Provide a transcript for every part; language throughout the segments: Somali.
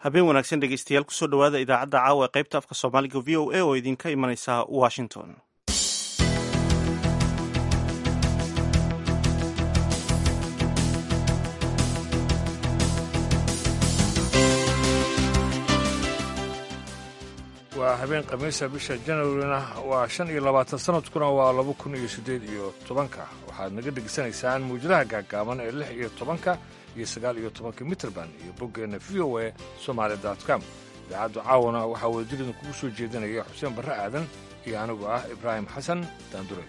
habeen wanaagsan dhegeystayaal kusoo dhowaada idaacadda caawa ee qaybta afka soomaaliga v o a oo idinka imanaysa washington waa habeen khamiisa bisha janwarina waa shan iyo labaatan sanadkuna waa laba kun iyo siddeed iyo tobanka waxaad naga dhegeysanaysaan muwjadaha gaagaaban ee lix iyo tobanka iyo sagaal iyo tobanka mitrband iyo boggeenna v o a somaali com idaacaddu caawana waxaa wadajirida kugu soo jeedinaya xuseen barre aadan iyo anigu ah ibraahim xasan daandure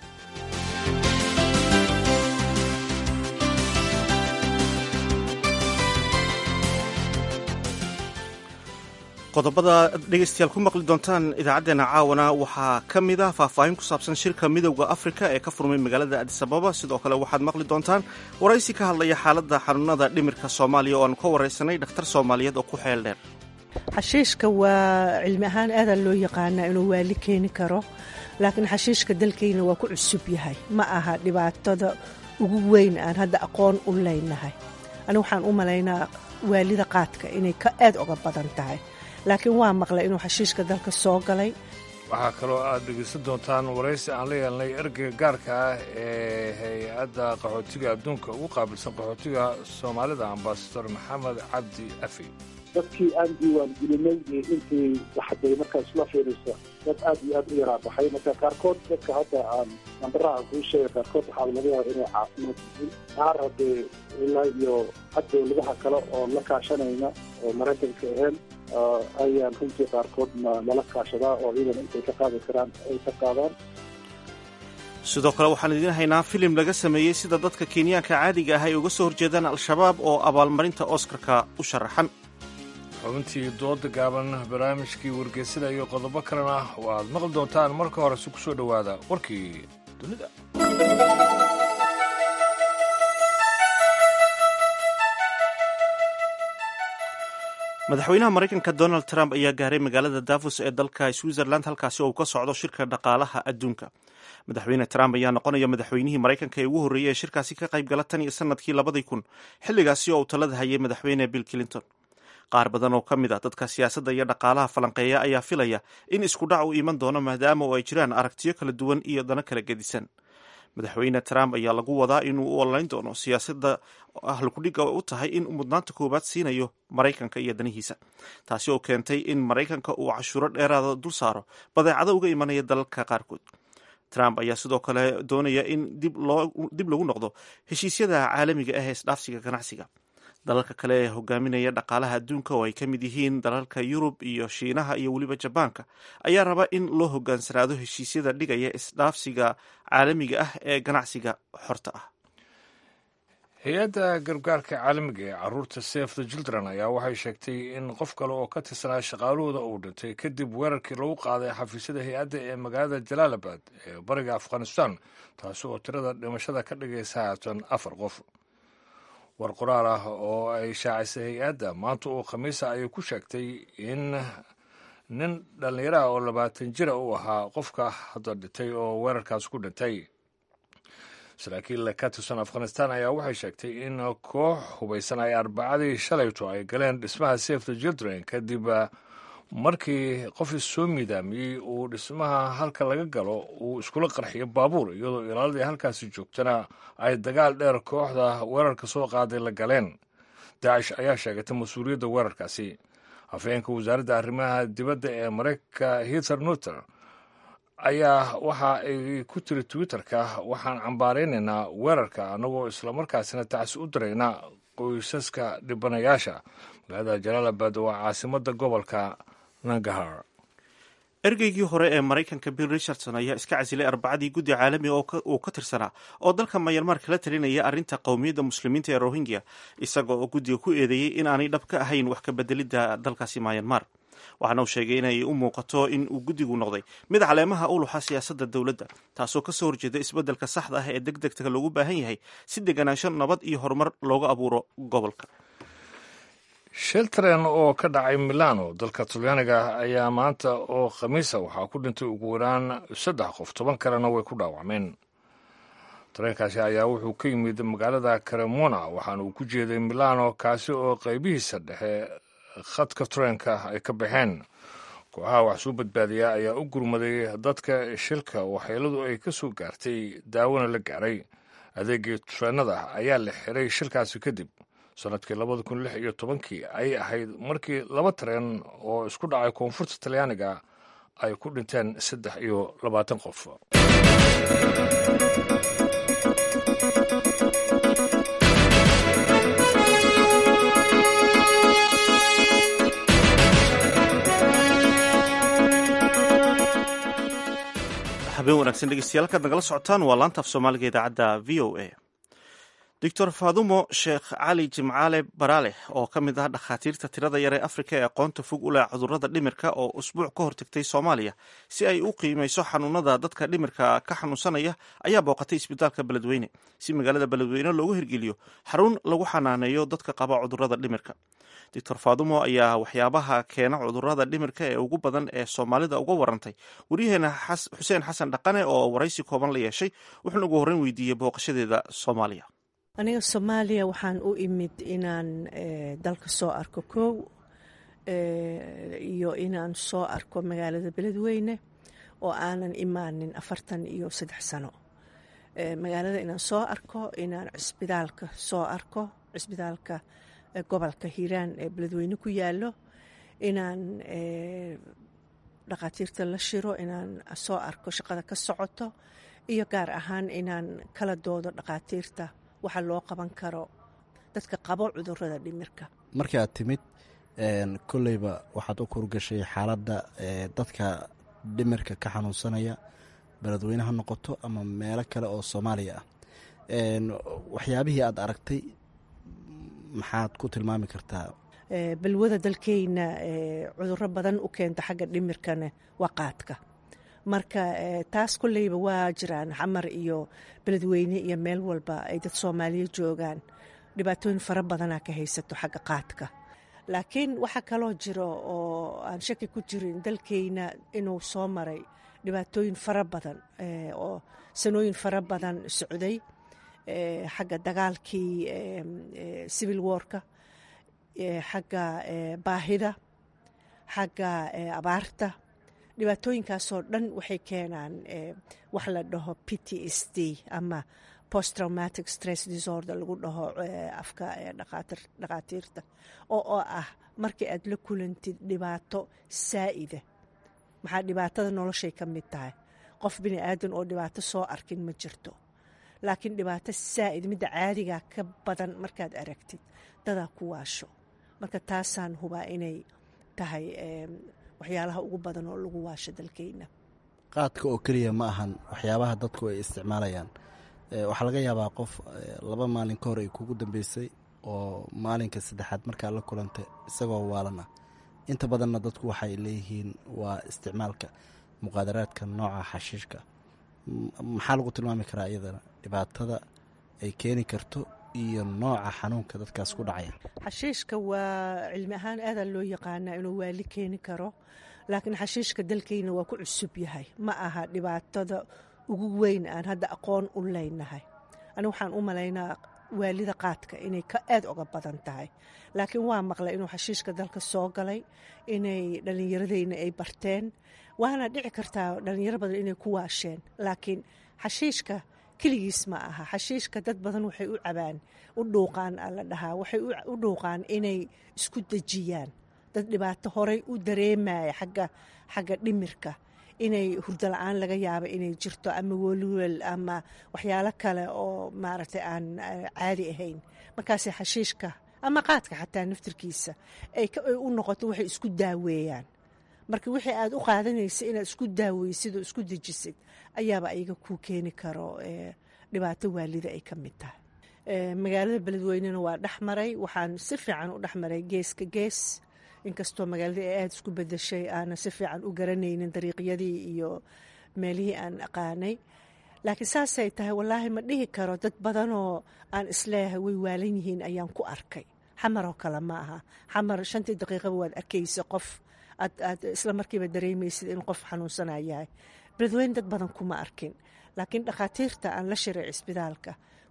qodobada dhegeystayaal ku maqli doontaan idaacaddeenna caawana waxaa ka mid ah faahfaahin ku saabsan shirka midowda afrika ee ka furmay magaalada adisababa sidoo kale waxaad maqli doontaan waraysi ka hadlaya xaaladda xanuunada dhimirka soomaaliya oo aanu ka waraysanay dhakhtar soomaaliyeed oo ku xeel dheer xashiishka waa cilmi ahaan aadaa loo yaqaanaa inuu waali keeni karo laakiin xashiishka dalkayna waa ku cusub yahay ma aha dhibaatada ugu weyn aan hadda aqoon u leynahay ani waxaan u malaynaa waalida qaadka inay ka aad uga badan tahay laakiin waa maqlay inuu xashiishka dalka soo galay waxaa kaloo aad dhegaysan doontaan waraysi aan la yeelnay ergeyga gaarka ah ee hay-adda qaxootiga adduunka ugu qaabilsan qaxootiga soomaalida ambasador maxamed cabdi afi dadkii aan diiwaan gelinay intii waxday markaas la fiiriso dad aad iyo aad u yaraa baxay marka qaarkood dadka hadda aan nambaraha kuu sheegay qaarkood waxaa laga yaaba inay caafimaad yihiin qaar haddee ilaa iyo had dowladaha kale oo la kaashanayna oo maraykanka ahayn ayaan runtii qaarkood nala kaashadaa oo ciidan intay ka qaadi karaan ay ka qaadaan sidoo kale waxaan idiin haynaa filim laga sameeyey sida dadka kenyaanka caadiga ah ay uga soo horjeedaan al-shabaab oo abaalmarinta oskarka u sharaxan xubintii dooda gaaban barnaamijkii wargeysada iyo qodobo kalena waaad maqli doontaan marka horese ku soo dhowaada warkii dunida madaxweynaha maraykanka donald trump ayaa gaaray magaalada davos ee dalka switzerland halkaasi oo uu ka socdo shirka dhaqaalaha adduunka madaxweyne trump ayaa noqonaya madaxweynihii maraykanka ee ugu horreeyey ee shirkaasi ka qayb gala tan iyo sanadkii labadii kun xilligaasi oo uu talada hayay madaxweyne bill clinton qaar badan oo ka mid ah dadka siyaasadda iyo dhaqaalaha falanqeeya ayaa filaya in isku dhac uu iman doono maadaama oo ay jiraan aragtiyo kala duwan iyo dano kala gedisan madaxweyne trump ayaa lagu wadaa inuu u ololeyn doono siyaasadda ahlukudhiga u tahay in mudnaanta koowaad siinayo maraykanka iyo danihiisa taasi oo keentay in maraykanka uu cashuuro dheeraada dul saaro badeecado uga imanaya dalalka qaarkood trump ayaa sidoo kale doonaya in dib lagu noqdo heshiisyada caalamiga ah ee isdhaafsiga ganacsiga dalalka kale ee hogaaminaya dhaqaalaha adduunka oo ay ka mid yihiin dalalka yurub iyo shiinaha iyo weliba jabaanka ayaa raba in loo hogaansanaado heshiisyada dhigaya isdhaafsiga caalamiga ah ee ganacsiga xorta ah hay-adda gargaarka caalamiga ee caruurta safe the children ayaa waxay sheegtay in qof kale oo ka tirsanaa shaqaalahooda uu dhintay kadib weerarkii lagu qaaday xafiisyada hay-adda ee magaalada jalaalabad ee bariga afghanistan taasi oo tirada dhimashada ka dhigaysa haatan afar qof war qoraal ah oo ay shaacisay hay-adda maanta oo khamiisa ayay ku sheegtay in nin dhallinyaro ah oo labaatan jira uu ahaa qofka hadda dhintay oo weerarkaas ku dhintay saraakiil ka tirsan afghanistan ayaa waxay sheegtay in koox hubaysan ay arbacadii shalayto ay galeen dhismaha safe the children kadib markii qof issoo miidaamiyey uu dhismaha halka laga galo uu iskula qarxiyo baabuur iyadoo ilaaladii halkaasi joogtana ay dagaal dheer kooxda weerarka soo qaaday la galeen daacish ayaa sheegatay mas-uuliyadda weerarkaasi afhayeenka wasaaradda arrimaha dibadda ee maraykanka hither nuter ayaa waxa ay ku tiri twitterka waxaan cambaaraynaynaa weerarka annagoo islamarkaasina tacsi u diraynaa qoysaska dhibanayaasha magaalada jalaalabad waa caasimadda gobolka nangahar ergeygii hore ee maraykanka bill richardson ayaa iska casilay arbacadii guddi caalamiga uu ka tirsanaa oo dalka mayarmar kala talinaya arrinta qowmiyadda muslimiinta ee rohingya isaga oo guddiga ku eedeeyey in aanay dhab ka ahayn wax ka bedelidda dalkaasi mayanmar waxaana uu sheegay inay u muuqato in uu guddigu noqday mid caleemaha u luxa siyaasadda dowladda taasoo kasoo horjeeda isbeddelka saxda ah ee deg degta loogu baahan yahay si deganaansho nabad iyo horumar looga abuuro gobolka shil taren oo ka dhacay milano dalka talyaaniga ayaa maanta oo khamiisa waxaa ku dhintay ugu waraan saddex qof toban kalena way ku dhaawacmeen tareenkaasi ayaa wuxuu ka yimid magaalada cremona waxaana uu ku jeeday milano kaasi oo qaybihiisa dhexe khadka tareenka ay ka baxeen kooxaha wax soo badbaadiya ayaa u gurmaday dadka shilka waxyeeladu ay ka soo gaartay daawona la gaaray adeegii tareenada ayaa la xiray shilkaasi kadib sanadkii labada kun lix iyo tobankii ayay ahayd markii laba tareen oo isku dhacay koonfurta talyaaniga ay ku dhinteen saddex iyo labaatan qof habeen wanaagsan dhegeystayaal kaad nagala socotaan waa laanta af soomaaliga idaacadda v o a doctor faadumo sheekh cali jimcaale baraale oo ka mid ah dhakhaatiirta tirada yar ee afrika ee aqoonta fog u leh cudurrada dhimirka oo usbuuc ka hortagtay soomaaliya si ay u qiimeyso xanuunada dadka dhimirka ka xanuunsanaya ayaa booqatay isbitaalka beledweyne si magaalada beledweyne loogu hirgeliyo xarun lagu xanaaneeyo dadka qaba cudurrada dhimirka doctor faadumo ayaa waxyaabaha keena cudurrada dhimirka ee ugu badan ee soomaalida uga warantay waryaheena xuseen xasan dhaqane oo waraysi kooban la yeeshay wuxuuna ugu horreyn weydiiyey booqashadeeda soomaaliya aniga soomaaliya waxaan u imid inaan dalka soo arko kow iyo inaan soo arko magaalada beledweyne oo aanan imaanin afartan iyo saddex sano magaalada inaan soo arko inaan cisbitaalka soo arko cisbitaalka gobolka hiiraan ee beledweyne ku yaalo inaan dhakhaatiirta la shiro inaan soo arko shaqada ka socoto iyo gaar ahaan inaan kala doodo dhakhaatiirta waxa loo qaban karo dadka qabo cudurada dhimirka markii aad timid kolleyba waxaad u kurgashay xaaladda dadka dhimirka ka xanuunsanaya beledweyne ha noqoto ama meelo kale oo soomaaliya ah waxyaabihii aad aragtay maxaad ku tilmaami kartaa balwada dalkeyna cuduro badan u keenta xagga dhimirkana waa qaadka marka taas kolleyba waa jiraan xamar iyo beledweyne iyo meel walba ay dad soomaaliya joogaan dhibaatooyin fara badanaa ka haysato xagga qaadka laakiin waxaa kaloo jiro oo aan shaki ku jirin dalkeyna inuu soo maray dhibaatooyin fara badan oo sanooyin fara badan socday xagga dagaalkii civil warka xagga baahida xagga abaarta dhibaatooyinkaasoo dhan waxay keenaan wax la dhaho p t s d ama post traumatic stress disorder lagu dhaho afka dhakhaatiirta oo oo ah markii aad la kulantid dhibaato saa'ida maxaa dhibaatada noloshay ka mid tahay qof bini aadan oo dhibaato soo arkin ma jirto laakiin dhibaato saa'id midda caadigaa ka badan markaad aragtid dadaa ku waasho marka taasaan hubaa inay tahay waxyaalaha ugu badan oo lagu waasho dalkeyna qaadka oo keliya ma ahan waxyaabaha dadku ay isticmaalayaan waxaa laga yaabaa qof laba maalin ka hor ay kugu dambeysay oo maalinka saddexaad markaa la kulantay isagoo waalan ah inta badanna dadku waxay leeyihiin waa isticmaalka muqaadaraadka nooca xashiishka maxaa lagu tilmaami karaa iyadana dhibaatada ay keeni karto iyo nooca xanuunka dadkaas ku dhacaya xashiishka waa cilmi ahaan aadaa loo yaqaanaa inuu waali keeni karo laakiin xashiishka dalkeyna waa ku cusub yahay ma aha dhibaatada ugu weyn aan hadda aqoon u leynahay ani waxaan u malaynaa waalida qaadka inay aad oga badan tahay laakiin waa maqlay inuu xashiishka dalka soo galay inay dhallinyaradeyna ay barteen waana dhici kartaa dhallinyaro badan inay ku waasheen laakiin xashiishka keligiis ma aha xashiishka dad badan waxay u cabaan u dhuuqaan la dhahaa waxay u dhuuqaan inay isku dejiyaan dad dhibaato horay u dareemaya xagga xagga dhimirka inay hurdo la-aan laga yaabo inay jirto ama welwel ama waxyaalo kale oo maaragtay aan caadi ahayn markaase xashiishka ama qaadka xataa naftirkiisa ay u noqoto waxay isku daaweeyaan marka wixii aad u qaadanaysa inaad isku daaweysid oo isku dejisid ayaaba ayaga kuu keeni karo dhibaato waalida ay ka mid tahay magaalada beledweynena waa dhexmaray waxaan si fiican u dhexmaray geeska gees inkastoo magaalada ay aada isku bedeshay aanan si fiican u garanaynin dariiqyadii iyo meelihii aan aqaanay laakiin saasay tahay wallaahi ma dhihi karo dad badanoo aan isleeyahay way waalan yihiin ayaan ku arkay xamaroo kale ma aha xamar shantii daqiiqaba waad arkaysa qof aad aad isla markiiba dareemaysid in qof xanuunsanaa yahay beledweyne dad badan kuma arkin laakiin dhakhaatiirta aan la shiray cisbitaalka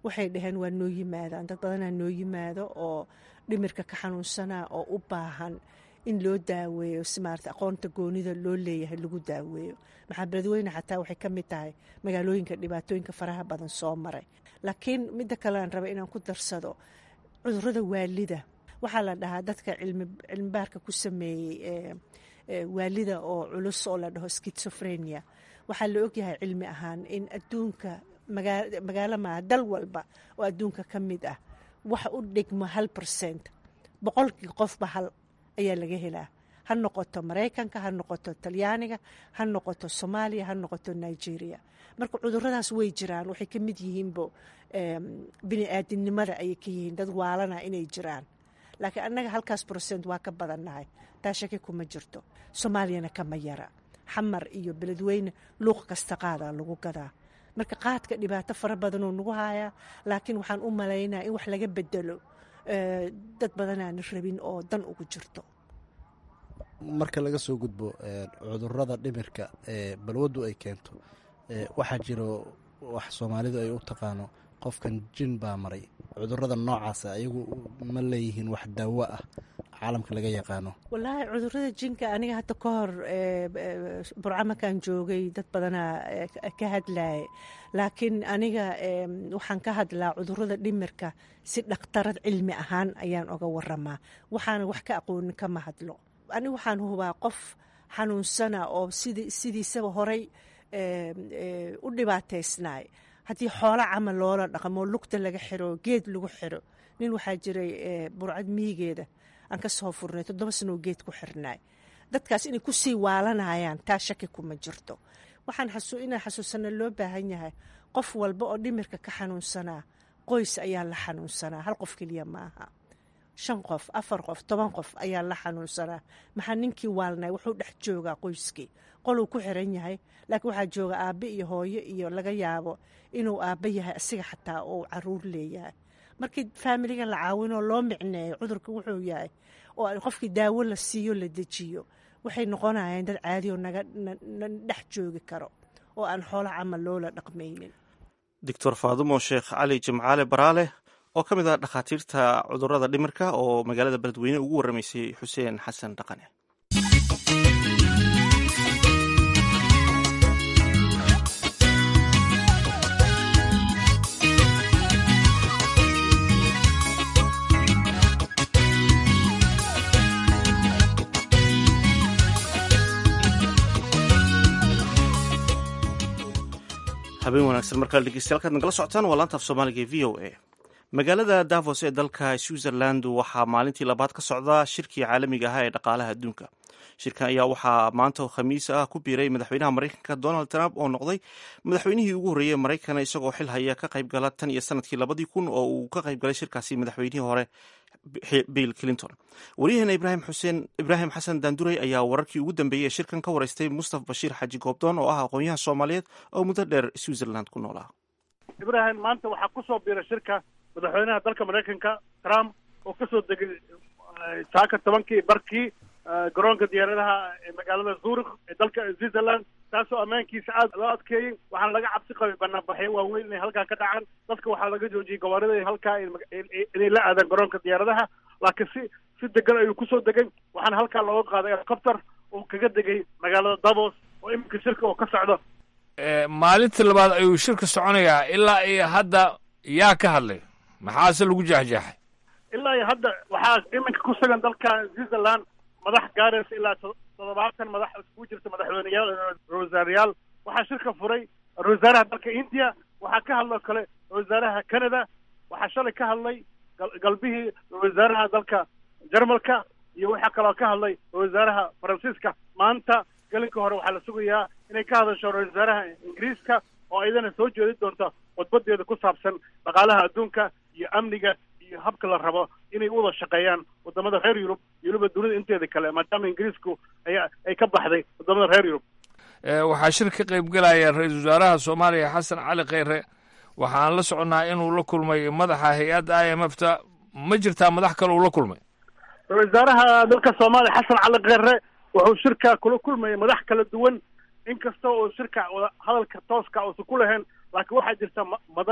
waxay dhaheen waa noo yimaadaan dad badanaa noo yimaado oo dhimirka ka xanuunsanaa oo u baahan in loo daaweeyo si maarata aqoonta goonida loo leeyahay lagu daaweeyo maxaa beledweyne xataa waxay ka mid tahay magaalooyinka dhibaatooyinka faraha badan soo maray laakiin midda kale aan raba inaan ku darsado cudurada waalida waxaa la dhahaa dadka cilmibaarka ku sameeyey waalida oo culus oo la dhaho skitsofrenia waxaa la ogyahay cilmi ahaan in adduunka magaalo maaha dal walba oo adduunka ka mid ah waxa u dhigmo hal percent boqolkii qofba hal ayaa laga helaa ha noqoto maraykanka ha noqoto talyaaniga ha noqoto soomaaliya ha noqoto nigeria marka cuduradaas way jiraan waxay ka mid yihiinbo bini aadinimada ayay ka yihiin dad waalana inay jiraan laakiin annaga halkaas brocent waa ka badannahay taa shaki kuma jirto soomaaliyana kama yara xamar iyo beledweyne luuq kasta qaadaa lagu gadaa marka qaadka dhibaato fara badanoo nagu hayaa laakiin waxaan u malaynaa in wax laga bedelo dad badanaana rabin oo dan ugu jirto marka laga soo gudbo cudurada dhimirka ee balwaddu ay keento waxaa jiro wax soomaalidu ay u taqaano qofkan jin baa maray cudurada noocaasa ayagu ma leeyihiin wax daawo ah caalamka laga yaqaano wallaahi cudurada jinka aniga hadda ka hor burcamakan joogay dad badanaa ka hadlaya laakiin aniga waxaan ka hadlaa cudurada dhimirka si dhakhtarad cilmi ahaan ayaan oga waramaa waxaana wax ka aqoonin kama hadlo aniga waxaan hubaa qof xanuunsana oo sidiisaba horay u dhibaataysnaay haddii xoolo camal loola dhaqmo lugta laga xiro geed lagu xiro nin waxaa jiray burcad miyigeeda aan ka soo furnay toddoba sanoo geed ku xirnaay dadkaas inay kusii waalanayaan taa shaki kuma jirto waxaan inaan xasuusana loo baahan yahay qof walba oo dhimirka ka xanuunsanaa qoys ayaa la xanuunsanaa hal qof keliya maaha shan qof afar qof toban qof ayaa la xanuunsanaa maxaa ninkii waalnay wuxuu dhex joogaa qoyskii qoluu ku xiran yahay laakiin waxaa jooga aabbe iyo hooyo iyo laga yaabo inuu aabbe yahay asiga xataa uu caruur leeyahay markii faamiliga la caawinoo loo micneeyo cudurka wuxuu yahay oo qofkii daawo la siiyo la dejiyo waxay noqonayaan dad caadioo naga dhex joogi karo oo aan xoolo camal loola dhaqmaynin doctor faadumo sheekh cali jimcaale baraale oo ka mid ah dhakhaatiirta cudurada dhimirka oo magaalada beledweyne ugu warramaysay xuseen xasan dhaqane habeen wanaagsan markale dhegeystayaal kaad nagala socotaan waa laanta af soomaaliga e v o a magaalada davos ee dalka switzerland waxaa maalintii labaad ka socda shirkii caalamiga ahaa ee dhaqaalaha adduunka shirkan ayaa waxaa maanta khamiis ah ku biiray madaxweynaha maraykanka donald trump oo noqday madaxweynihii ugu horreeyey maraykan isagoo xil haya ka qayb gala tan iyo sanadkii labadii kun oo uu ka qayb galay shirkaasi madaxweynihii hore bill clinton waryaheena ibrahim xuseen ibraahim xasan daanduray ayaa wararkii ugu dambeeyey ee shirkan ka wareystay mustaf bashiir xaji goobdoon oo ah aqoonyaha soomaaliyeed oo muddo dheer switzerland ku noolaa ibraahim maanta waxaa kusoo biiray shirka madaxweynaha dalka maraykanka trump oo kasoo degay saaka tobankii barkii garoonka diyaaradaha ee magaalada zurich ee dalka switzerland taasoo ammaankiisa aad loo adkeeyey waxaana laga cabsi qabay banaanbaxyo waaweyn inay halkaa ka dhacaan dadka waxaa laga joojiyey gawaarida halkaa inay la aadaan garoonka diyaaradaha laakiin si si degan ayuu kusoo degay waxaana halkaa looga qaaday helicopter oo kaga degay magaalada davos oo iminka shirka oo ka socdo maalintii labaad ayuu shirka soconayaa ilaa iyo hadda yaa ka hadlay maxaase lagu jeexjeexay ilaa iyo hadda waxaa iminka ku sugan dalka switzerland madax gaaraysa ilaa toddobaatan madax iskugu jirta madaxweyneyaal ra-wasaarayaal waxaa shirka furay ra-wasaaraha dalka india waxaa ka hadloo kale ra-wasaaraha canada waxaa shalay ka hadlay galbihii ra-wasaaraha dalka jarmalka iyo waxaa kaloo ka hadlay ra-wasaaraha faransiiska maanta gelinka hore waxaa la sugayaa inay ka hadasho ra-wasaaraha ingiriiska oo ayadana soo jeedi doonta wadbadeeda ku saabsan dhaqaalaha adduunka iyo amniga iyo habka la rabo inay u wada shaqeeyaan wadamada reer yurub iyo weliba dunida inteeda kale maadaama ingiriisku aya ay ka baxday wadamada reer yurub waxaa shir ka qayb gelaya ra-iisul wasaaraha soomaaliya xasan cali kheyre waxaan la soconnaa inuu la kulmay madaxa hay-adda i m f ta ma jirtaa madax kale uu la kulmay ra-isul wasaaraha dalka soomaaliya xasan cali kheyre wuxuu shirka kula kulmayay madax kala duwan inkasta oo shirka wada hadalka tooska uusan ku lahayn laakiin waxaa jirta madal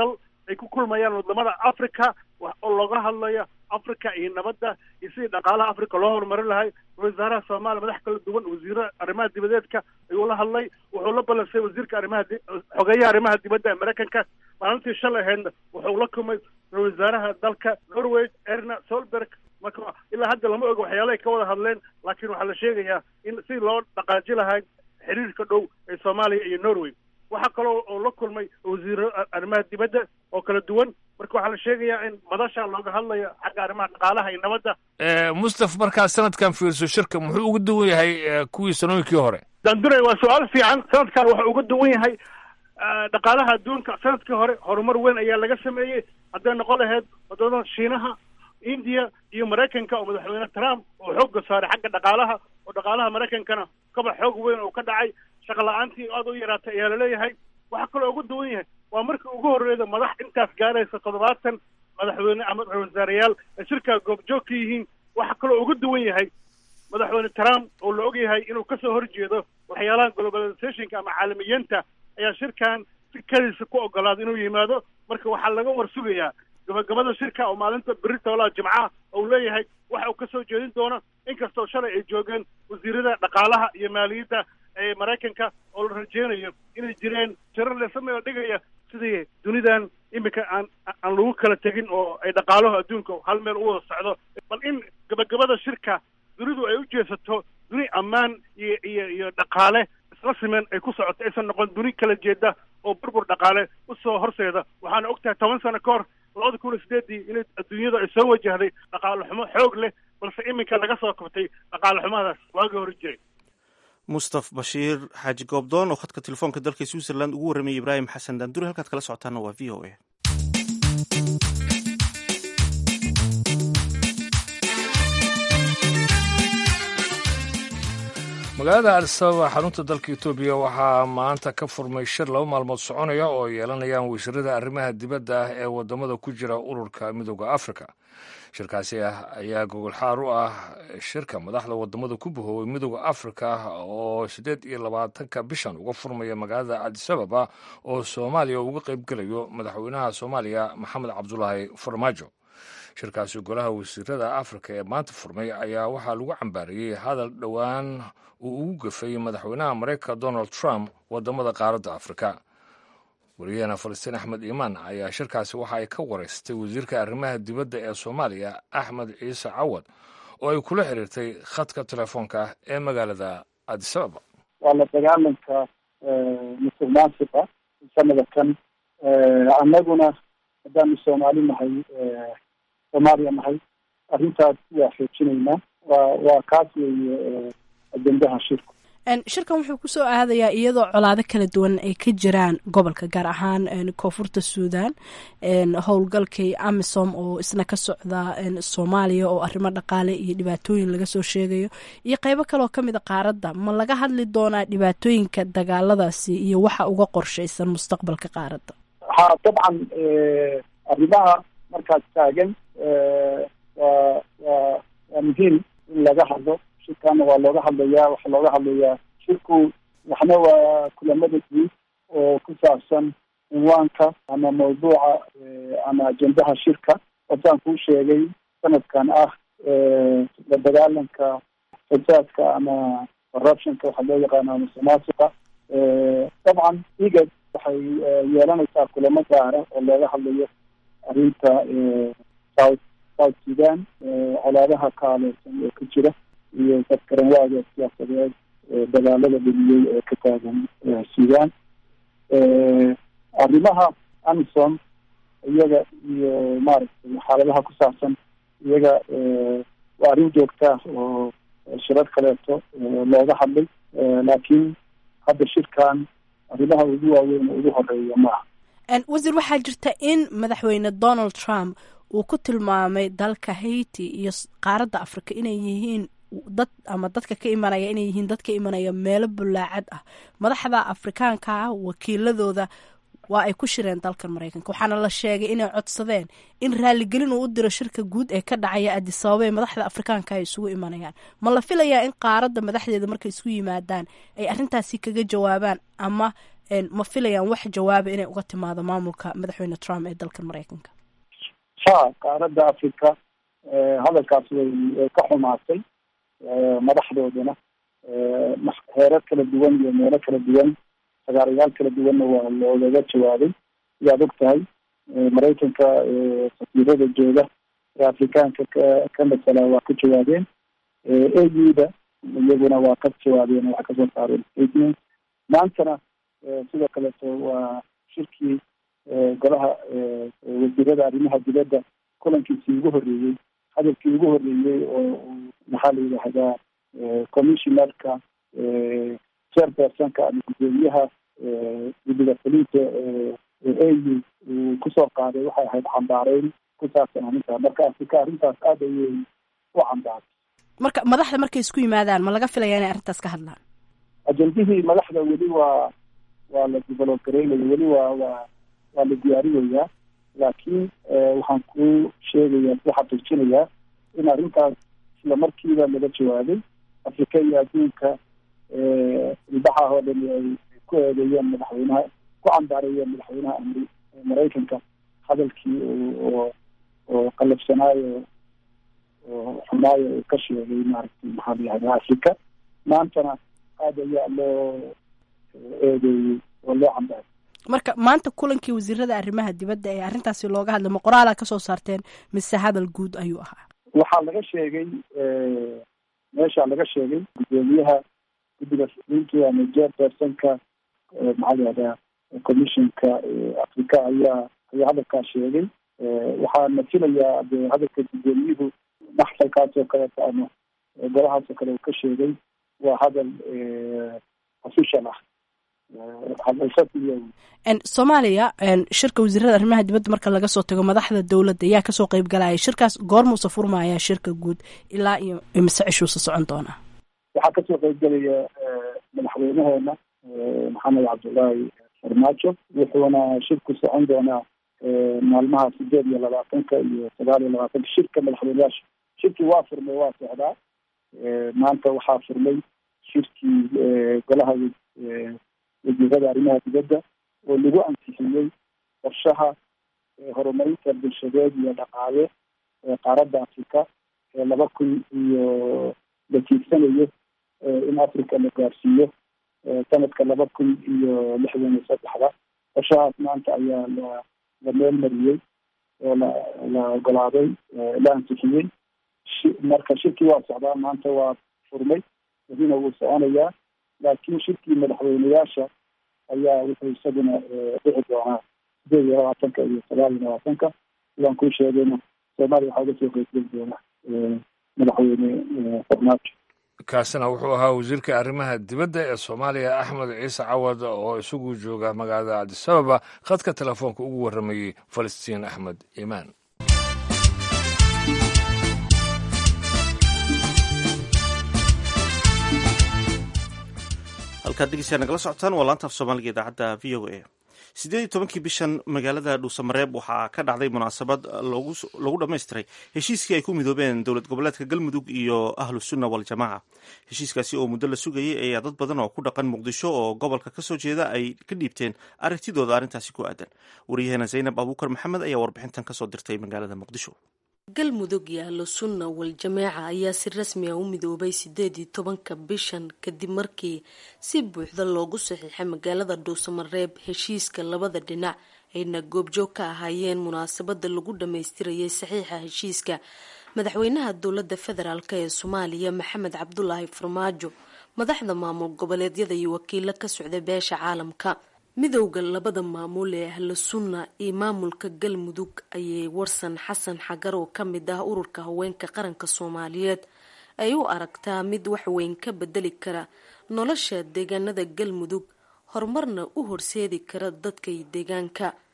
ay ku kulmayaan wadamada africa oo looga hadlayo africa iyo nabadda iyo sidii dhaqaalaha africa loo horumarin lahay wasaaraha soomaaliya madax kala duwan wasiiro arrimaha dibadeedka ayuu la hadlay wuxuu la balansay wasiirka arrimaha xogeeyaha arrimaha dibadda ee maraykanka maalintii shalay ahaydna wuxuu la kulmay wasaaraha dalka norway erna solberg marka ilaa hadda lama oga waxyaalahay ka wada hadleen laakiin waxaa la sheegayaa in si loo dhaqaaji lahay xiriirka dhow ee soomaaliya iyo norway waxaa kaloo oo la kulmay wasiiro arrimaha dibadda oo kala duwan marka waxaa la sheegayaa in madasha looga hadlayo xagga arrimaha dhaqaalaha iyo nabadda mustaf markaa sanadkan fiirso shirka muxuu uga duwan yahay kuwii sanooyinkii hore dandure waa su-aal fiican sanadkan wuxuu uga duwan yahay dhaqaalaha adduunka sanadkii hore horumar weyn ayaa laga sameeyey hadday noqon lahayd wadamada shiinaha indiya iyo maraykanka oo madaxweyne trump oo xoogga saaray xagga dhaqaalaha oo dhaqaalaha maraykankana kaba xoog weyn oo ka dhacay shaqa la-aantii aada u yaraatay ayaa laleeyahay waxaa kaloo ugu duwan yahay waa markii ugu horreeyda madax intaas gaaraysa toddobaatan madaxweyne ama ra-iisul ay shirkaa goobjoog ka yihiin waxaa kaloo ugu duwan yahay madaxweyne trump oo la og yahay inuu kasoo horjeedo waxyaalaha globalizationka ama caalamiyiinta ayaa shirkan si kadiisa ku ogolaada inuu yimaado marka waxaa laga war sugayaa gabagabada shirka oo maalinta beri toolaha jimcaha ou leeyahay waxa uu kasoo jeedin doono inkastoo shalay ay joogeen wasiirada dhaqaalaha iyo maaliyadda ee maraykanka oo la rajeynayo inay jireen jirar lesameo dhigaya sidii dunidan iminka aan aan lagu kala tegin oo ay dhaqaalaha adduunka hal meel u wada socdo bal in gabagabada shirka dunidu ay u jeesato duni ammaan iyo iyo iyo dhaqaale isla simeen ay ku socoto aysan noqon duni kala jeeda oo burbur dhaqaale usoo horseeda waxaana og tahay toban sano ka hor labada kun iyo sideedii inay adduunyada ay soo wajahday dhaqaale xumo xoog leh balse iminka laga soo kabtay dhaqaale xumadaas waagii hore jiray mustaf bashiir xaaji goobdoon oo khadka telefoonka dalka switzerland ugu warramayay ibraahim xasan daanduri halkaad kala socotaana waa v o a magaalada adisababa xarunta dalka etoobiya waxaa maanta ka furmay shir laba maalmood soconaya oo yeelanayaan wasiirada arrimaha dibadda ah ee wadamada ku jira ururka midooda afrika shirkaasi ah ayaa gogolxaar u ah shirka madaxda wadamada ku bahoobay midooda afrika oo siddeed iyo labaatanka bishan uga furmaya magaalada cadisababa oo soomaaliya uga qaybgelayo madaxweynaha soomaaliya maxamed cabdulaahi farmaajo shirkaasi golaha wasiirada afrika ee maanta furmay ayaa waxaa lagu cambaariyey hadal dhowaan uu ugu gafay madaxweynaha maraykanka donald trump wadamada qaaradda afrika wariyahena falastiin axmed iimaan ayaa shirkaasi waxa ay ka wareystay wasiirka arrimaha dibadda ee soomaaliya axmed ciise cawad oo ay kula xiriirtay khadka telefoonka ee magaalada adisababa waa la dagaalanka musuq maasuqa sanada kan annaguna haddaanu soomaali nahay soomaaliya nahay arrintaas waa xoojinaynaa waa waa kaas weeye ajendaha shirku shirkan wuxuu kusoo aadayaa iyadoo colaado kala duwan ay ka jiraan gobolka gaar ahaan koonfurta suudan howlgalkii amisom oo isna ka socda soomaaliya oo arrimo dhaqaale iyo dhibaatooyin laga soo sheegayo iyo qeybo kaleoo kamid a qaaradda ma laga hadli doonaa dhibaatooyinka dagaaladaasi iyo waxa uga qorshaysan mustaqbalka qaaradda ha dabcan arrimaha markaas taagan waa waa waa muhiim in laga hadlo shirkaana waa looga hadlayaa waxaa looga hadlayaa shirku waxna waa kulamada guud oo ku saabsan cinwaanka ama mawduuca ama ajendaha shirka wasaan kuu sheegay sanadkan ah la dagaalanka fasaadka ama corruptionka waxaa loo yaqaana musuqmaasuqa dabcan igad waxay yeelanaysaa kulamo gaara oo looga hadlayo arrinta south south sudan colaadaha kaaleysan ee ka jira iyo dadkaranwaaga siyaasadeed dagaalada dheliyey ee ka taagan sudan arrimaha amisom iyaga iyo maaragtay xaaladaha ku saabsan iyaga waa arrin joogta oo shirar kaleeto looga hadlay laakiin hadda shirkan arrimaha ugu waaweyn oo ugu horeeya maaha wasiir waxaa jirta in madaxweyne donald trump uu ku tilmaamay dalka haiti iyo qaaradda africa inay yihiin dad ama dadka ka imanaya inay yihiin dad ka imanaya meelo bulaacad ah madaxda afrikaanka ah wakiiladooda waa ay ku shireen dalkan maraykanka waxaana la sheegay inay codsadeen in raaligelin uu u diro shirka guud ee ka dhacaya adisababa ee madaxda afrikaanka ay isugu imanayaan ma la filayaa in qaaradda madaxdeeda markay isku yimaadaan ay arrintaasi kaga jawaabaan ama ma filayaan wax jawaaba inay uga timaado maamulka madaxweyne trump ee dalka maraykanka ha qaaradda africa hadalkaas way way ka xumaatay madaxdoodana heerar kala duwan iyo meelo kala duwan sagaarayaal kala duwanna waa loogaga jawaabay sidaad og tahay maraykanka safiirada jooga ee afrikaanka ka ka masala waa ka jawaabeen auda iyaguna waa ka jawaabeen waa kasoo saareen statement maantana sidoo kaleeto waa shirkii golaha wasiirada arrimaha dibadda kulankiisii ugu horreeyey hadalkii ugu horreeyey oo maxaa la yidhaahdaa commissionerka chairpersonka ama gudoomiyaha guddiga fulinta au uu kusoo qaaday waxay ahayd cambaareyn ku saabsan arrintaa marka afrika arrintaas aada ayay u cambaartay marka madaxda markay isku yimaadaan ma laga filaya inay arrintaas ka hadlaan ajendihii madaxda weli waa waa la develop gareynayo weli waa waa waa la diyaarinayaa laakiin waxaan ku sheegayaa ku xaqiijinayaa in arrintaas isla markiiba laga jawaabay afrika iyo adduunka ilbaxah oo dhani ay ku eedeeyeen madaxweynaha ku cambaareeyeen madaxweynaha amri maraykanka hadalkii oo oo qalafsanaayo oo xumaayo uu ka sheegay maaragtay maxaa la yihahdaa afrika maantana aada ayaa loo eedeeyey oo loo cambaaray marka maanta kulankii wasiirada arrimaha dibadda ee arrintaasi looga hadlay ma qoraalaa kasoo saarteen mise hadal guud ayuu ahaa waxaa laga sheegay meesha laga sheegay gudoomiyaha guddiga fulinta ama chairpersonka maxaa la yihahdaa commissionka africa ayaa ayaa hadalkaas sheegay waxaana filayaa de hadalka gudoomiyuhu maxsalkaas oo kaleeto ama golahaas oo kale uu ka sheegay waa hadal official ah soomaaliya shirka wasiirada arrimaha dibadda marka laga soo tago madaxda dowladda yaa kasoo qeyb galaya shirkaas goormuusa furmaya shirka guud ilaa iyo mise cishuusa socon doonaa waxaa kasoo qeyb galaya madaxweynaheena maxamed cabdullaahi farmaajo wuxuuna shirku socon doonaa maalmaha sideed iyo labaatanka iyo sagaal iyo labaatanka shirka madaxweyneyaasha shirkii waa furmay waa socdaa maanta waxaa furmay shirkii golaha wasiirada arrimaha dibadda oo lagu ansixiyey qorshaha horumarinta bulshadeed iyo dhaqaale ee qaaradda africa ee laba kun iyo la tiigsanayo in africa la gaarsiiyo sanadka laba kun iyo lixdan iyo saddexda qorshahaas maanta ayaa la la meel mariyey oo la la ogolaaday la ansixiyey marka shirkii waa socdaa maanta waa furmay wadina wuu soconayaa laakiin shirkii madaxweyneyaasha ayaa wuxuu isaguna dhici doonaa sideed iyo labaatanka iyo sagaal iyo labaatanka sidaan kuu sheegayna soomaaliya waxaa uga soo qeybgeli doona madaxweyne farmaajo kaasina wuxuu ahaa wasiirka arrimaha dibadda ee soomaaliya axmed ciise cawad oo isagu jooga magaalada cabdisababa khadka telefoonka ugu warramayey falastiin axmed iimaan halkaad dhegeysaa nagala socotaan waa laanta af soomaaliga idaacadda v o a siddeed iyo tobankii bishan magaalada dhuusamareeb waxaa ka dhacday munaasabad lagu dhammaystiray heshiiskii ay ku midoobeen dowlad goboleedka galmudug iyo ahlu sunna waljamaaca heshiiskaasi oo muddo la sugayay ayaa dad badan oo ku dhaqan muqdisho oo gobolka kasoo jeeda ay ka dhiibteen aragtidooda arrintaasi ku aadan waryaheena zaynab abuukar maxamed ayaa warbixintan kasoo dirtay magaalada muqdisho galmudug iyo ahlu sunna wal-jamaaca ayaa si rasmi ah u midoobay sideed iyo tobanka bishan kadib markii si buuxda loogu saxiixay magaalada dhuusamareeb heshiiska labada dhinac ayna goobjoog ka ahaayeen munaasabada lagu dhammaystirayay saxiixa heshiiska madaxweynaha dowlada federaalk ee soomaaliya maxamed cabdulaahi farmaajo madaxda maamul goboleedyada iyo wakiilo ka socda beesha caalamka midowda labada maamul ee ahlu sunna iyo maamulka galmudug ayay warsan xasan xagar oo kamid ah ururka haweenka qaranka soomaaliyeed ay u aragtaa mid waxweyn ka bedeli kara nolosha deegaanada galmudug horumarna u horseedi kara dadka iyo deegaanka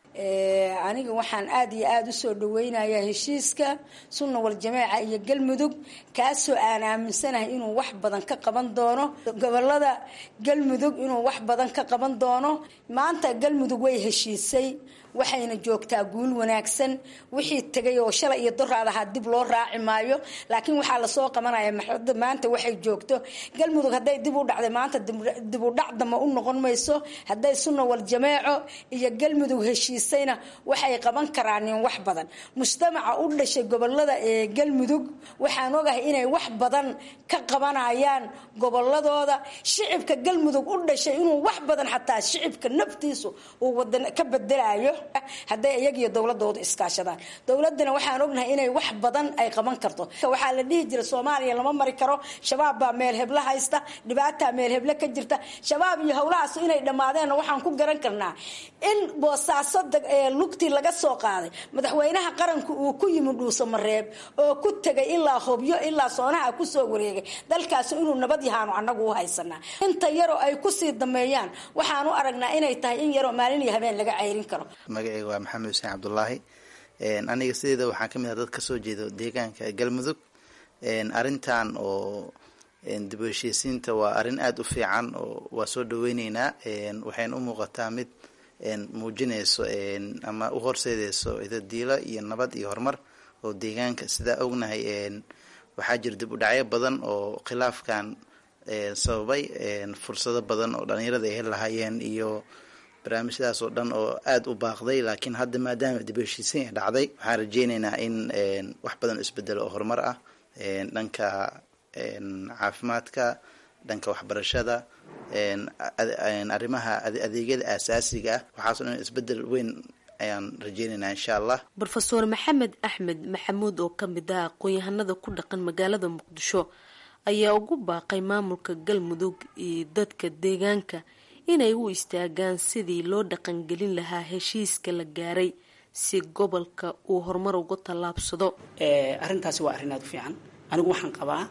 aniga waxaan aada iyo aada usoo dhaweynayaa heshiiska sunna waljameeca iyo galmudug kaasoo aan aaminsanahay inuu wax badan ka qaban doono gobolada galmudug inuu wax badan ka qaban doono maanta galmudug way heshiisay waxayna joogtaa guul wanaagsan wixii tegay oo shalay iyo doraad ahaa dib loo raaci maayo laakiin waxaa lasoo qabanaya maxada maanta waxay joogto galmudug hadday dib u dhacday maanta dib u dhac dama u noqon mayso hadday sunna waljameeco iyo galmudug heshiisayna waxay qaban karaanin wax badan mujtamaca u dhashay gobolada ee galmudug waxaan ogahay inay wax badan ka qabanayaan goboladooda shicibka galmudug u dhashay inuu wax badan xataa shicibka naftiisu uu wadan ka bedelayo hadday iyagiyo dowladooda iskaashadaan dowladana waxaan ognahay inay wax badan ay qaban karto waxaa la dhihi jira soomaaliya lama mari karo shabaab baa meel heblo haysta dhibaataa meel heble ka jirta shabaab iyo howlahaas inay dhammaadeenna waxaan ku garan karnaa in boosaaso lugtii laga soo qaaday madaxweynaha qaranku uu ku yimi dhuuso mareeb oo ku tegay ilaa hobyo ilaa soonaha kusoo wareegay dalkaas inuu nabad yahaanu anagu u haysanaa inta yaroo ay kusii dameeyaan waxaan u aragnaa inay tahay in yaroo maalin iyo habeen laga ceyrin karo magacayga waa maxamed xuseen cabdulaahi aniga sideeda waxaan ka mid ah dad kasoo jeedo deegaanka galmudug arrintan oo dib u heshiisiinta waa arrin aada u fiican oo waa soo dhaweyneynaa waxayna u muuqataa mid muujinayso ama u horseedeyso idadiilo iyo nabad iyo horumar oo deegaanka sidaa ognahay waxaa jira dib u dhacyo badan oo khilaafkan sababay fursado badan oo dhalinyarada ay heli lahaayeen iyo barnaamijyadaas oo dhan oo aada u baaqday laakiin hadda maadaama dib u heshiisiin ay dhacday waxaan rajeyneynaa in wax badan o isbedelo oo horumar ah dhanka caafimaadka dhanka waxbarashada arrimaha adeegyada aasaasiga ah waxaaso dhan isbedel weyn ayaan rajeyneynaa insha allah rofeor maxamed axmed maxamuud oo kamid ah aqoon-yahanada ku dhaqan magaalada muqdisho ayaa ugu baaqay maamulka galmudug iyo dadka deegaanka inay u istaagaan sidii loo dhaqangelin lahaa heshiiska la gaaray si gobolka uu horumar uga tallaabsado arrintaasi waa arrin aada u fiican anigu waxaan qabaa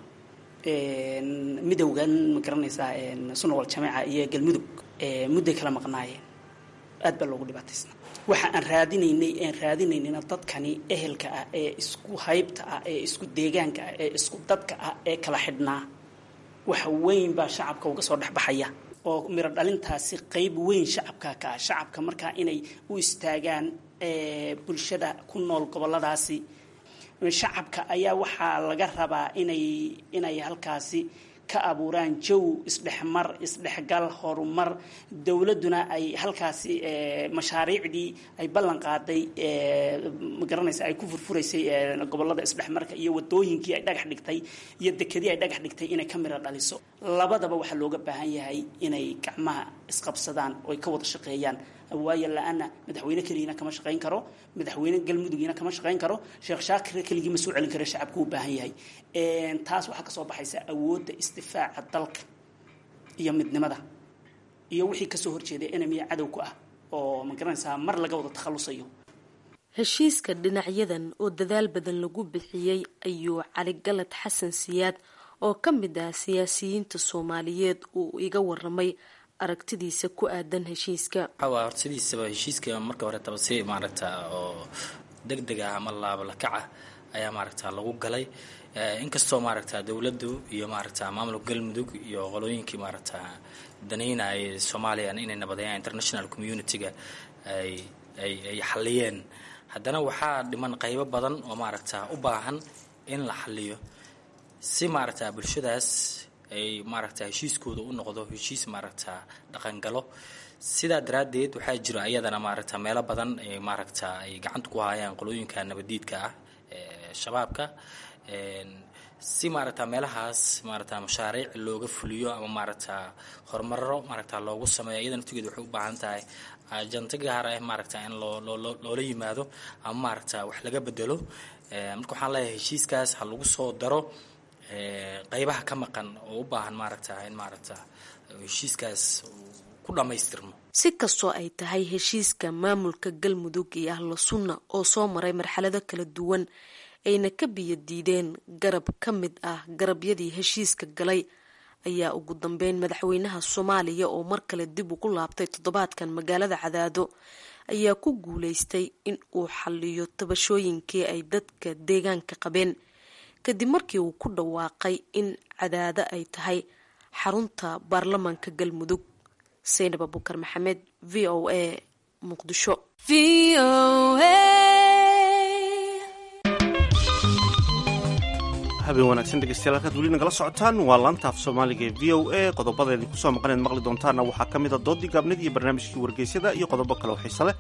midowgan ma garanaysaa sunna wal jameeca iyo galmudug mudday kala maqnaayeen aad baa loogu dhibaataysna waxa aan raadinaynay aan raadinaynayna dadkani ehelka ah ee isku haybta ah ee isku deegaanka ah ee isku dadka ah ee kala xidhnaa waxa weyn baa shacabka uga soo dhexbaxaya oo miro dhalintaasi qeyb weyn shacabka ka ah shacabka markaa inay u istaagaan bulshada ku nool goboladaasi shacabka ayaa waxaa laga rabaa inay inay halkaasi ka abuuraan jaw isdhexmar isdhexgal horumar dowladduna ay halkaasi mashaariicdii ay ballan qaaday ma garanaysa ay ku furfuraysay gobolada isdhexmarka iyo wadooyinkii ay dhagax dhigtay iyo dekedii ay dhagax dhigtay inay ka miro dhaliso labadaba waxaa looga baahan yahay inay gacmaha isqabsadaan oo ay ka wada shaqeeyaan waayo la-ana madaxweyne keligiina kama shaqayn karo madaxweyne galmudugiina kama shaqayn karo sheekh shaakir keligii ma soo celin karo shacabku u baahan yahay taas waxaa kasoo baxaysa awoodda isdifaaca dalka iyo midnimada iyo wixii kasoo horjeeday enemiya cadow ku ah oo ma garanaysaa mar laga wada takhalusayo heshiiska dhinacyadan oo dadaal badan lagu bixiyey ayuu cali galad xasan siyaad oo ka mid ah siyaasiyiinta soomaaliyeed uu iga waramay aragtidiisa ku aadan heshiiska waxaa horta sidiisaba heshiiska marka horetaba si maaragta oo deg deg ah ama laabalakac ah ayaa maaragta lagu galay inkastoo maaragta dowladdu iyo maaragta maamulka galmudug iyo qolooyinkii maaragta danaynaya soomaaliya inay nabadeeyaan international community-ga ay ay ay xaliyeen haddana waxaa dhiman qaybo badan oo maaragta u baahan in la xaliyo si maaragta bulshadaas ay maaragta heshiiskooda u noqdo heshiis maaragta dhaqangalo sidaa daraaddeed waxaa jira iyadana maaragta meelo badan ay maaragta ay gacanta ku hayaan qolooyinka nabadiidka ah ee shabaabka si maaragta meelahaas maaragta mashaariic looga fuliyo ama maaragta horumaro maaragta loogu sameeyo iyada naftigeed waxay u baahan tahay janto gaar ah maaragta in loo loo loola yimaado ama maaragta wax laga bedelo marka waxaan leeyahay heshiiskaas ha lagu soo daro qaybaha ka maqan oo u baahan maaragta in maaragta heshiiskaas ku dhammaystirmo si kastoo ay tahay heshiiska maamulka galmudug iyo ahlu sunna oo soo maray marxalado kala duwan ayna ka biyo diideen garab ka mid ah garabyadii heshiiska galay ayaa ugu dambeyn madaxweynaha soomaaliya oo mar kale dib ugu laabtay toddobaadkan magaalada cadaado ayaa ku guuleystay in uu xaliyo tabashooyinkii ay dadka deegaanka qabeen kadib markii uu ku dhawaaqay in cadaado ay tahay xarunta baarlamaanka galmudug seynab abukar maxamed v o a muqdisho habeen wanaagsan dhegeystayaal halkaad weli nagala socotaan waa laanta af soomaaliga ee v o a qodobada idinku soo maqaneed maqli doontaana waxaa ka mid a doodii gaabnid iyo barnaamijkii wargeysyada iyo qodobo kale oo xiise leh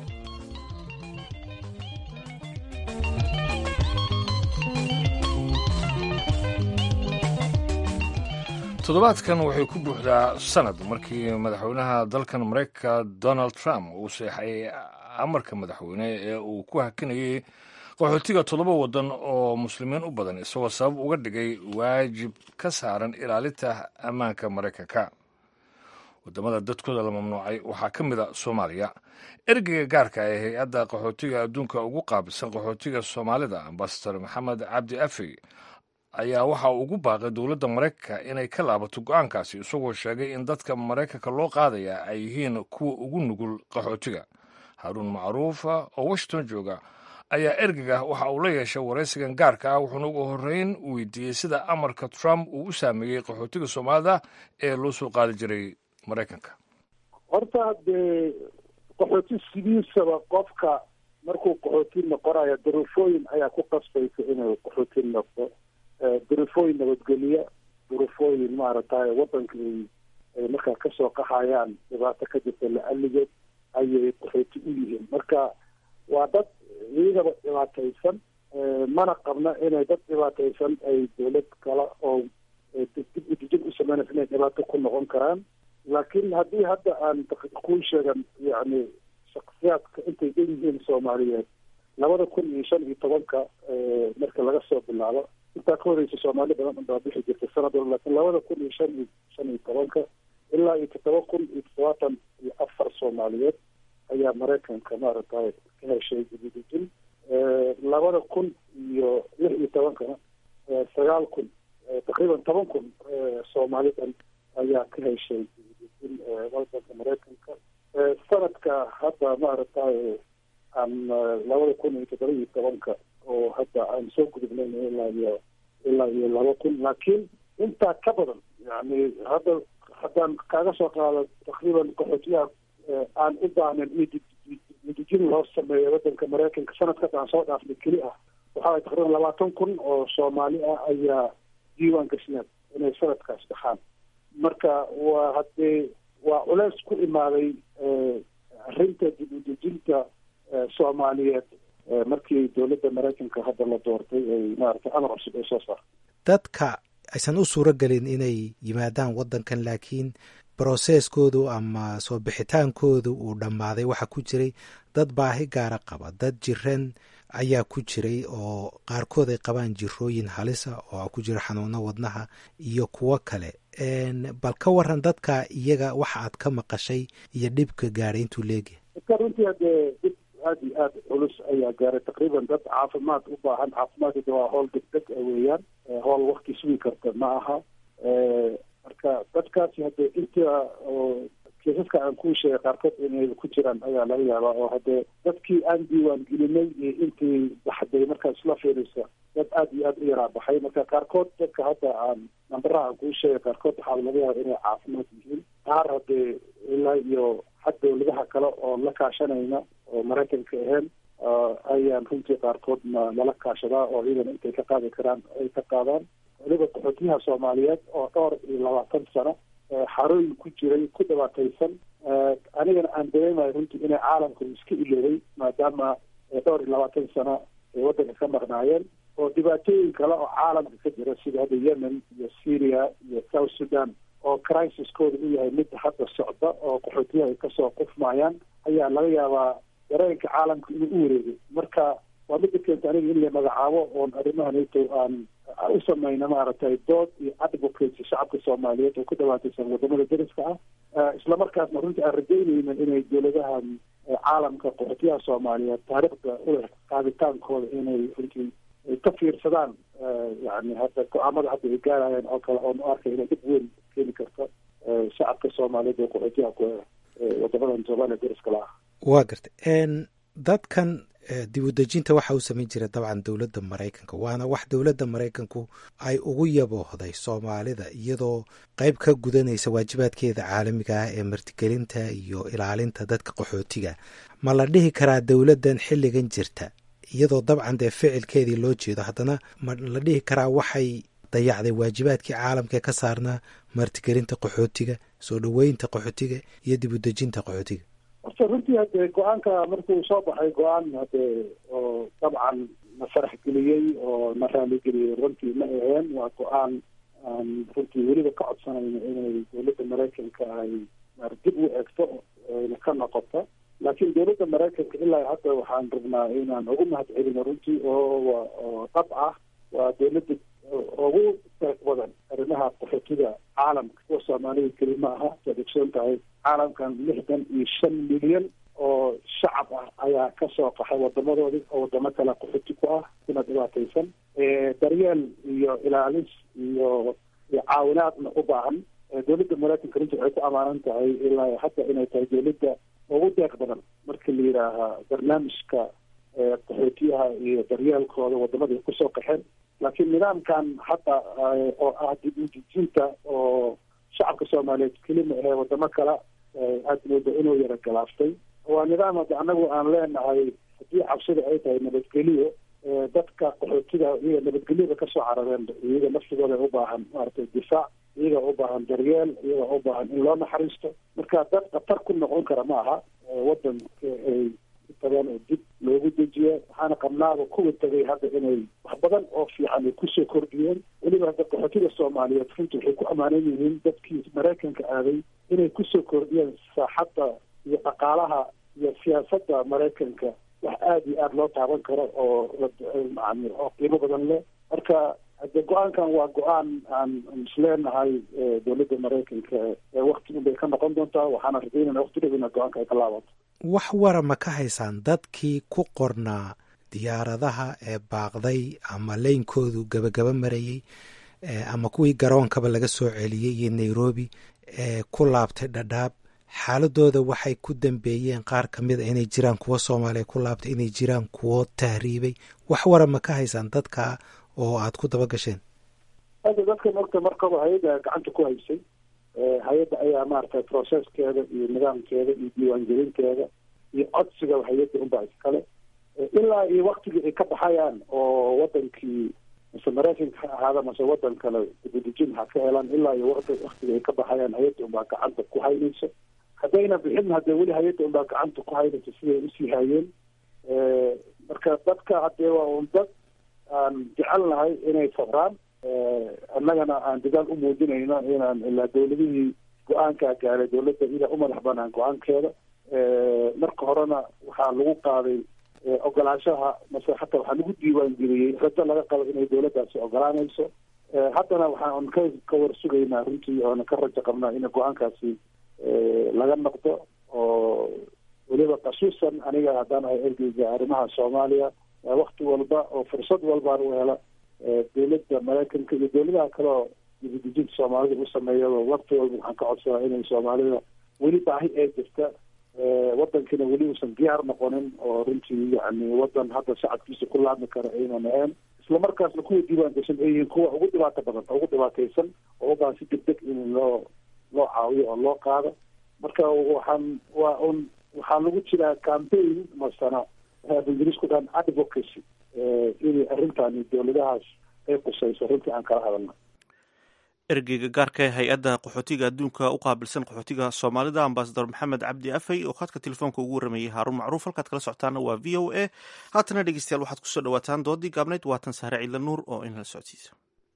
toddobaadkan waxay ku buuxdaa sanad markii madaxweynaha dalkan maraykanka donald trump uu seexay amarka madaxweyne ee uu ku hakinayay qaxootiga toddoba waddan oo muslimiin u badan isagoo sabab uga dhigay waajib ka saaran ilaalinta ammaanka maraykanka wadamada dadkooda la mamnuucay waxaa ka mid a soomaaliya ergeyga gaarka ee hay-adda qaxootiga adduunka ugu qaabilsan qaxootiga soomaalida ambasador maxamed cabdi afey ayaa waxa uu ugu baaqay dowladda maraykanka inay ka laabato go-aankaasi isagoo sheegay in dadka maraykanka loo qaadaya ay yihiin kuwa ugu nugul qaxootiga haaruun macruufa oo washington jooga ayaa ergega waxa uu la yeeshay waraysigan gaarka ah wuxuuna ugu horreyn weydiiyey sida amarka trump uu u saameeyey qaxootiga soomaalida ee loo soo qaadi jiray maraykanka horta dee qaxooti sidiisaba qofka markuu qaxooti noqonayo duruufooyin ayaa ku qasbaysa inuu qaxooti noqdo duruufooyin nabadgelya duruufooyin maaragtay waddanka ay markaa kasoo qaxayaan dhibaato ka jirta la-aligeed ayay qaxooti u yihiin marka waa dad iyagaba dhibaataysan mana qabna inay dad dhibaataysan ay dowlad kale oo dib udijin u sameynaysa inay dhibaato ku noqon karaan laakiin haddii hadda aan kuu sheegan yacni shaksiyaadka intay dhan yihiin soomaaliyeed labada kun iyo shan iyo tobanka marka laga soo bilaabo intaa ka horeysa soomaali badan unbaa bixi jirta sanad walba laakiin labada kun iyo shan iyo shan iyo tobanka ilaa iyo toddoba kun iyo toddobaatan iyo afar soomaaliyeed ayaa maraykanka maaragtay ka heshay dibudejin labada kun iyo lix iyo tobankana sagaal kun taqriiban toban kun soomaalidan ayaa ka heshay dibudejin wadanka maraykanka sanadka hadda maaragtay aan labada kun iyo toddoba iyo tobanka oo hadda aan soo gudubnayn ilaa iyo ilaa iyo laba kun laakiin intaa ka badan yani hadda haddaan kaaga soo qaado taqriiban qaxootiyaha aan u baahnayn in dejin loo sameeyo wadanka maraykanka sanadkas aan soo dhaafnay keli ah waxaa taqriiban labaatan kun oo soomaali ah ayaa diiwaan gashneen inay sanadkaas baxaan marka waa haddee waa culeys ku imaaday arrinta dib u dejinta soomaaliyeed markii dowladda maraykanka hadda la doortay ay maaragtay amar cusub ay soo saartay dadka aysan u suuro gelin inay yimaadaan waddankan laakiin broseskoodu ama soo bixitaankoodu uu dhammaaday waxaa ku jiray dad baahi gaara qaba dad jiran ayaa ku jiray oo qaarkood ay qabaan jirooyin halisa oo ku jira xanuuno wadnaha iyo kuwo kale bal ka waran dadka iyaga waxa aad ka maqashay iyo dhibka gaadhay intuu leegyahay dadka runtii haddee dib aada iyo aada culus ayaa gaaray taqriiban dad caafimaad u baahan caafimaadkada waa howl degdeg a weeyaan howl wakti sugi karta ma aha marka dadkaasi haddee inta oo kiisaska aan kuu sheegay qaarkood inay ku jiraan ayaa laga yaabaa oo haddee dadkii aan diiwaan gelinay iyo intii baxday markaa isla fiirisa dad aada iyo aada u yaraa baxay marka qaarkood dadka hadda aan nambaraha aan kuu sheegay qaarkood waxaa laga yaaba inay caafimaad yihiin qaar haddee ilaa iyo xag dowladaha kale oo la kaashanayna oo maraykanka ahayn ayaan runtii qaarkood na nala kaashadaa oo iyadana intay ka qaadi karaan ay ka qaadaan weliba qaxootiyaha soomaaliyeed oo dhowr iyo labaatan sano xarooyin ku jiray ku dhibaataysan anigana aan dareemayo runtii inay caalamku iska iloobay maadaama dhowr iyo labaatan sano ay waddanka ka maqnaayeen oo dhibaatooyin kale oo caalamka ka jira sida hadda yemen iyo syria iyo south sudan oo crisiskooda u yahay mid hadda socda oo qaxootiyaha ay kasoo qufmayaan ayaa laga yaabaa dareenka caalamka inuu u wareegay marka waa midda keenta aniga in la magacaabo oon arrimaha nato aan u samayna maaragtay dood iyo advocacy shacabka soomaaliyeed oo ku dhawaataysan wadamada deriska ah islamarkaasna runtii aan rajaynayna inay dowladahan caalamka qaxootiyaha soomaaliyeed taariikhda uleh qaaditaankooda inay runtii ka fiirsadaan yani hadda go-aamada hadda ay gaarayaan oo kale oon u arkay inay dhib weyn keeni karto shacabka soomaaliyeed ee qaxootiyaha ku wadamadan soomaaliya deriska la ah waa gartay dadkan dibudejinta waxa uu samayn jira dabcan dowladda maraykanka waana wax dowladda maraykanku ay ugu yaboohday soomaalida iyadoo qayb ka gudanaysa waajibaadkeeda caalamiga ah ee martigelinta iyo ilaalinta dadka qaxootiga ma la dhihi karaa dowladdan xilligan jirta iyadoo dabcan dee ficilkeedii loo jeedo haddana ma la dhihi karaa waxay dayacday waajibaadkii caalamkaee ka saarnaa martigelinta qaxootiga soo dhoweynta qaxootiga iyo dibudejinta qaxootiga horta runtii hadee go-aanka markuu soo baxay go-aan hadee oo dabcan na farax geliyey oo na raaligeliyey runtii ma aheen waa go-aan aan runtii weliba ka codsanayno inay dowladda maraykanka ay dib u egto ayna ka noqoto laakiin dowladda maraykanka ilaa hadda waxaan rabnaa inaan ugu mahad celino runtii oo oo dhab ah waa dowladda ugu deeq badan arrimaha qaxootiga caalamka kuwa soomaalida keli ma aha waad ogsoon tahay caalamkan lixdan iyo shan milyan oo shacab ah ayaa kasoo qaxay wadamadoodii oo wadamo kale qaxooti ku ah kuna dhibaataysan daryeel iyo ilaalis iyo iyo caawinaadna u baahan dowladda maraykanka runtii waxay ku amaanan tahay ilaa hadda inay tahay dowladda ugu deeq badan marka la yidhaaha barnaamijka qaxootiyaha iyo daryeelkooda wadamada ay kusoo qaxeen laakiin nidaamkan hadda oo ah dib udejinta oo shacabka soomaaliyeed kelima ahee wadamo kale aad mooda inuu yara galaaftay waa nidaam hadda anagu aan leenahay haddii cabsida ay tahay nabadgeliyo dadka qaxootiga iyaga nabadgelyada kasoo carareen iyaga naftigooda u baahan maaragtay difaac iyaga u baahan daryeel iyaga u baahan in loo naxariisto marka dad khatar ku noqon kara ma aha wadanka ay tagaan oo dib loogu dejiya waxaana qabnaaba kuwa tegay hadda inay wax badan oo fiican ay kusoo kordhiyeen weliba hadda qaxootiga soomaaliyeed runtii waxay ku ammaanan yihiin dadkii maraykanka aaday inay kusoo kordhiyeen saaxadda iyo dhaqaalaha iyo siyaasadda maraykanka wax aada iyo aada loo taaban karo oo yani oo qiimo badan leh marka hadde go-aankan waa go-aan aan isleenahay dowladda maraykanka wakti unbay ka noqon doontaa waxaana rajaynana wakti dhow ina go-aanka ay ka laabato wax wara ma ka haysaan dadkii ku qornaa diyaaradaha ee baaqday ama leynkoodu gabagaba marayey ama kuwii garoonkaba laga soo celiyey iyo nairobi ee ku laabtay dhadhaab xaaladooda waxay ku dambeeyeen qaar ka mid a inay jiraan kuwo soomaaliya ku laabtay inay jiraan kuwo tahriibay wax wara ma ka haysaan dadka oo aad ku daba gasheen hadda dadkan ogta markaba hay-adda gacanta ku haysay hay-adda ayaa maaragtay processkeeda iyo nidaamkeeda iyo diiwaangelinteeda iyo codsiga hay-adda unbaa iskale ilaa iyo waktigii ay ka baxayaan oo wadankii mase maraykanka ha ahaada mase wadan kale dibudejin ha ka helaan ilaa iyo waktiga ay ka baxayaan hay-adda unbaa gacanta ku haynayso haddayna bixin haddee weli hay-adda unbaa gacanta ku haynayso siday usii hayeen marka dadka haddee waa un dad aan jecelnahay inay sabraan annagana aan dadaal u muujinayno inaan ilaa dowladihii go-aankaa gaaray dowladda ila u madax banaan go-aankeeda marka horena waxaa lagu qaaday ogolaanshaha mase xataa waxaa lagu diiwaangeliyey rajo laga qabo inay dowladdaasi ogolaanayso haddana waxaan ka ka war sugaynaa runtii oona ka rajo qabnaa in go-aankaasi laga noqdo oo weliba khasuusan aniga haddaan ahay ergeyga arrimaha soomaaliya wakti walba oo fursad walbaan u hela dowladda maraykanka iyo dowladaha kale oo dibudejinta soomaalida u sameeyaba wakti walba waxaan ka codsadaa inay soomaalida weli baahi ee jirta wadankiina weli uusan diyaar noqonin oo runtii yani wadan hadda shacabkiisa ku laabmi kara aynan ahayn isla markaasna kuwa diiwaan gashan ay yihiin kuwa ugu dhibaato badan ugu dhibaataysan oo u baahan si deg deg in loo loo caawiyo oo loo qaado marka waxaan waa un waxaa lagu jiraa campaign masana ingiriisku dhan advocacy inay arrintaani dowladahaas ay qusayso runtii aan kala hadalna ergeyga gaarka ee hay-adda qaxootiga adduunka u qaabilsan qaxootiga soomaalida ambasador maxamed cabdi afey oo khadka telefoonka ugu waramayey haaruun macruuf halkaad kala socotaana waa v o a haatana dhegeystayaal waxaad kusoo dhawaataan doodii gaabnayd waatan sahre ciidla nuur oo inala socodsiisa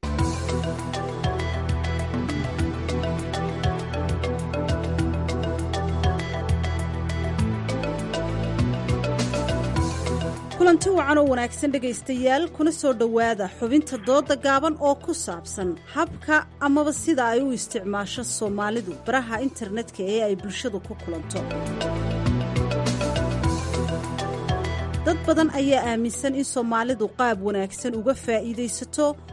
kulanti wacan oo wanaagsan dhegaystayaal kuna soo dhowaada xubinta dooda gaaban oo ku saabsan habka amaba sida ay u isticmaasho soomaalidu baraha internetka ee ay bulshadu ku kulanto dad badan ayaa aaminsan in soomaalidu qaab wanaagsan uga faa'iidaysato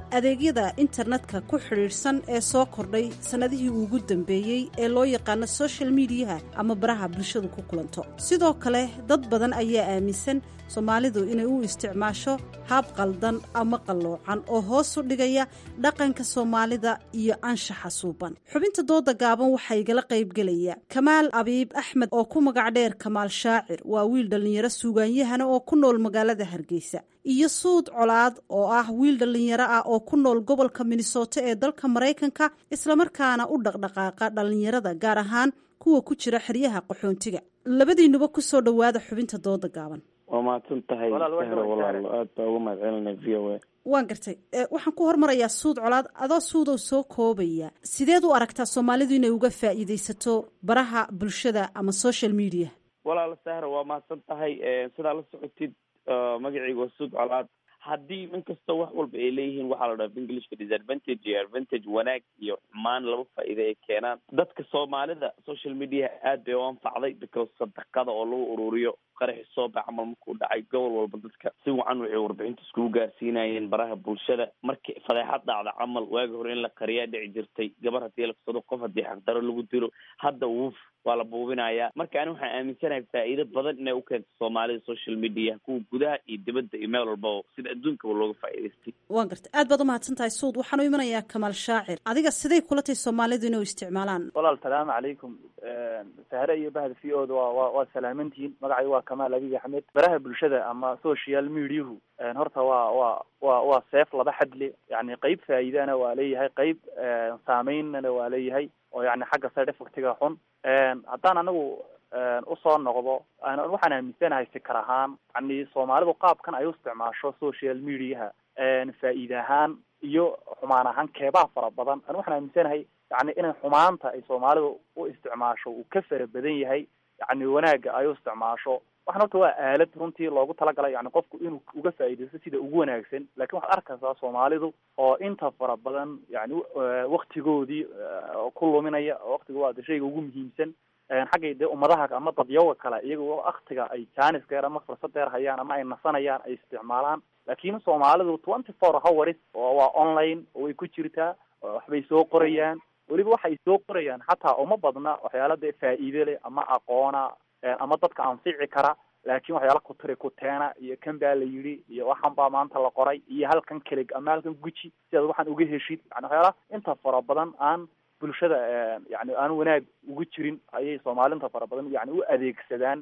adeegyada internetka ku xidhiidhsan ee soo kordhay sannadihii ugu dambeeyey ee loo yaqaano social mediaha ama baraha bulshadu ku kulanto sidoo kale dad badan ayaa aaminsan soomaalidu inay u isticmaasho haab qaldan ama qalloocan oo hoos u dhigaya dhaqanka soomaalida iyo anshaxa suuban xubinta dooda gaaban waxaa igala qaybgelaya kamaal abiib axmed oo ku magac dheer kamaal shaacir waa wiil dhallinyaro suugaanyahana oo ku nool magaalada hargeysa iyo suud colaad oo ah wiil dhallinyaro ah oo ku nool gobolka minnesota ee dalka maraykanka islamarkaana u dhaqdhaqaaqa dhallinyarada gaar ahaan kuwa ku jira xeryaha qaxoontiga labadiinuba kusoo dhowaada xubinta dooda gaaban waa mahadsan tahay sahro walaalo aad baa uga mahad celinay v o a waan gartay waxaan ku hormarayaa suud colaad adoo suudow soo koobaya sideed u aragtaa soomaalidu inay uga faa'iidaysato baraha bulshada ama social media walaalo sahro waa mahadsan tahay sidaa la socotid magaceyga waa suud colaad haddii in kastoo wax walba ay leeyihiin waxaa la dhaha englishka disadvantage iyo advantage wanaag iyo xumaan laba faa'iida ay keenaan dadka soomaalida social media aad bay u anfacday because sadaqada oo lagu ururiyo qaraxi soo bax camal markuu dhacay gobol walba dadka si wacan waxay warbixinta iskugu gaarsiinayeen baraha bulshada markii fadeexad dhacda camal waagi hore in la qariyaa dhici jirtay gabar haddii la kusado qof haddii xaqdaro lagu dilo hadda wuuf waa la buubinayaa marka ani waxaan aaminsanahay faa'iido badan inay u keento soomaalida social media kuwa gudaha iyo dibadda iyo meel walbaba sida adduunkaba looga faa'iidaystay waan gartay aad baad umahadsan tahay suud waxaan u imanayaa kamaal shaacir adiga siday kula tahay soomaalidu inay u isticmaalaan walaal salaamu calaykum sahre iyo bahda v o da waa wa waa salaamantihiin magacay waa kamaal abiy axmed baraha bulshada ama social mediahu horta waa waa wa waa seef laba xadle yani qeyb faa'iidana waa leeyahay qeyb saameynana waa leeyahay oo yani xagga side effectiga xun haddaan anagu usoo noqdo waxaan aaminsanahay fikar ahaan yani soomaalidu qaabkan ay u isticmaasho social mediaha faa'iide ahaan iyo xumaan ahaan keebaha fara badan ani waxaan aaminsanahay yani inay xumaanta ay soomaalidu u isticmaasho uu ka fara badan yahay yani wanaagga ay u isticmaasho waxan horta waa aalad runtii loogu talagalay yani qofku inuu uga faa'iidaysto sida ugu wanaagsan lakin waxaad arkaysaa soomaalidu oo inta fara badan yani waktigoodii ku luminaya waktiga waa de shayga ugu muhiimsan xaggay dee ummadaha ama dadyawa kale iyaga waktiga ay jaanis dheer ama fursad dheer hayaan ama ay nasanayaan ay isticmaalaan lakin soomaalidu twenty four hours oo waa online oo way ku jirtaa waxbay soo qorayaan weliba waxay soo qorayaan xataa uma badna waxyaala dee faa'iide leh ama aqoona ama dadka anfici kara laakin waxyaala kutiri kuteena iyo kan baa la yidhi iyo waxan baa maanta la qoray iyo halkan kelig ama halkan guji si aad waxaan uga heshid yani waxyaala inta fara badan aan bulshada yani aan wanaag ugu jirin ayay soomaali fara badan yani u adeegsadaan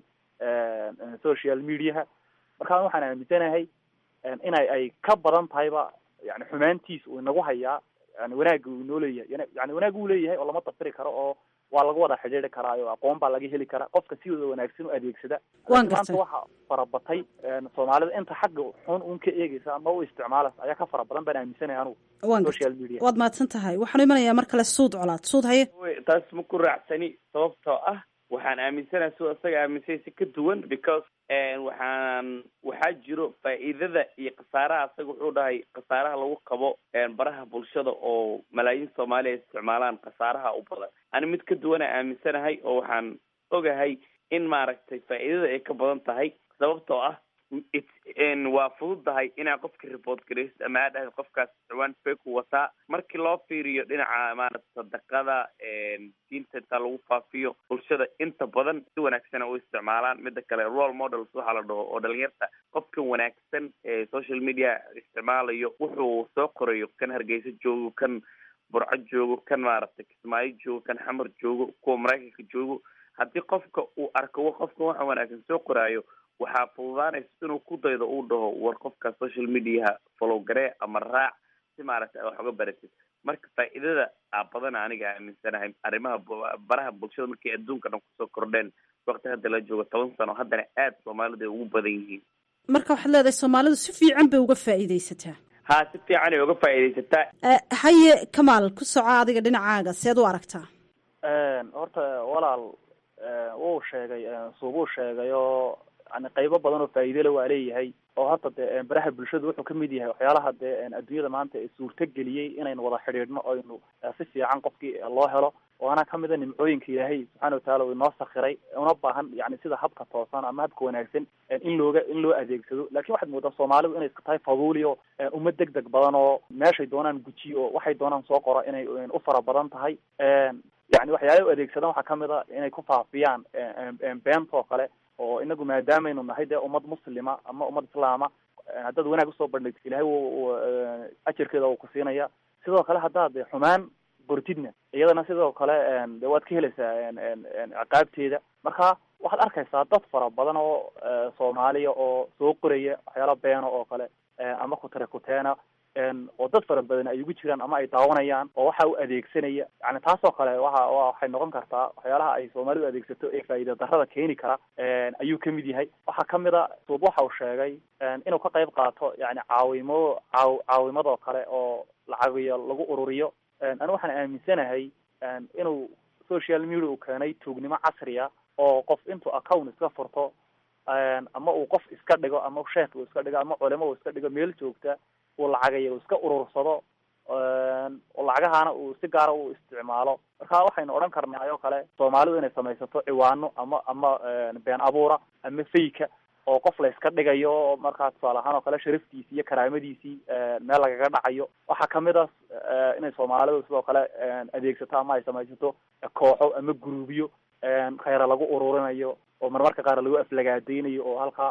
social mediaha marka waxaan aaminsanahay inay ay ka badan tahayba yani xumaantiis uu inagu hayaa yani wanaagga uu inoo leeyahay yani wanaag uu leeyahay oo lama dafiri karo oo waa lagu wada xidhiiri karaayo aqoon baa laga heli karaa qofka si wada wanaagsan u adeegsada Waan maanta gartay. waxa farabatay soomaalida inta xagga xun un ka eegeysa ama u isticmaalaysa ayaa ka fara badan baan aaminsanaya anugu waan social gartay media waad mahadsan tahay waxaan imanayaa mar kale suud colaad suud haye Wey, taas ma ku raacsani sababtoo ah waxaan aaminsanahay sidoo isaga aaminsay si ka duwan because waxaan waxaa jiro faa'iidada iyo khasaaraha isaga wuxuu dhahay khasaaraha lagu qabo baraha bulshada oo malaayiin soomaali ay isticmaalaan khasaaraha u badan ani mid ka duwana aaminsanahay oo waxaan ogahay in maaragtay faa'iidada ay ka badan tahay sababtoo ah it's n waa fududahay inaa qofka report garaysid ama aa dhahda qofkaas ciwaan fake u wataa markii loo fiiriyo dhinaca maarata sadaqada diinta intaa lagu faafiyo bulshada inta badan si wanaagsana u isticmaalaan mida kale role models waxaa la dhaho oo dhalinyarta qofka wanaagsan ee social media isticmaalayo wuxuu soo qorayo kan hargeysa joogo kan burco joogo kan maaragtay kismaayo joogo kan xamar joogo kuwa maraykanka joogo haddii qofka uu arko qofka waxa wanaagsan soo qoraayo waxaa fududaanaysa inuu ku daydo uu dhaho war qofka social mediaha follow garee ama raac si maaragtay wax uga baratid marka faa'iidada aa badan aniga aaminsanahay arrimaha bu- baraha bulshada markay adduunka dhan kusoo kordheen waqti hadda la joogo toban sano haddana aad soomaalidu ay ugu badan yihiin marka waxaad leedahay soomaalidu si fiican bay uga faa'iidaysataa haa si fiican ay uga faa'iidaysataa Eh, haye kamaal ku soco adiga dhinacaaga seed u aragtaa horta walaal wuu sheegay suubuu sheegay oo yani qaybo badan oo faa'iidole waa leeyahay oo hadda dee baraha bulshadu wuxuu kamid yahay waxyaalaha dee adduunyada maanta ee suurto geliyey inaynu wada xidhiidhno oynu si fiican qofkii loo helo waana kamida nimcooyinka ilaahay subxaana wataala uu inoo sakiray una baahan yani sida habka toosan ama habka wanaagsan in looga in loo adeegsado lakin waxaad moodaa soomaalidu inay iska tahay faduulio uma deg deg badan oo meeshay doonaan gujiyo oo waxay doonaan soo qoro inay u fara badan tahay yani waxyaala u adeegsadaan waxaa kamid a inay ku faafiyaan beenta oo kale oo inagu maadaamaynu nahay dee ummad muslima ama ummad islaama haddaad wanaag usoo bandhigto ilahay w ajarkeeda uu ku siinaya sidoo kale haddaad xumaan bortidna iyadana sidoo kale de waad ka helaysaa ciqaabteeda marka waxaad arkaysaa dad fara badan oo soomaaliya oo soo qoraya waxyaala beena oo kale ama kutare kuteena oo dad fara badan ay ugu jiraan ama ay daawanayaan oo waxa u adeegsanaya yani taasoo kale waxa waxay noqon kartaa waxyaalaha ay soomaalidu adeegsato ee faa'iida darrada keeni kara ayuu kamid yahay waxaa kamid a suub waxa uu sheegay inuu ka qayb qaato yani caawimo caaw caawimadoo kale oo lacagiyo lagu ururiyo anu waxaan aaminsanahay inuu social media uu keenay tuugnimo casriya oo qof intuu account iska furto ama uu qof iska dhigo ama sheekh uu iska dhigo ama culimo uu iska dhigo meel joogta uu lacagaya uu iska urursado lacagahaana uu si gaara u isticmaalo marka waxaynu odhan karnaa oo kale soomaalidu inay samaysato ciwaano ama ama been abuura ama fayka oo qof la iska dhigayo markaa tusaale ahaan oo kale sharaftiisii iyo karaamadiisii meel lagaga dhacayo waxaa kamid a inay soomaalidu sidoo kale adeegsato ama ay samaysato kooxo ama guruubyo khayra lagu ururinayo oo marmarka qaar lagu aflagaadeynayo oo halkaa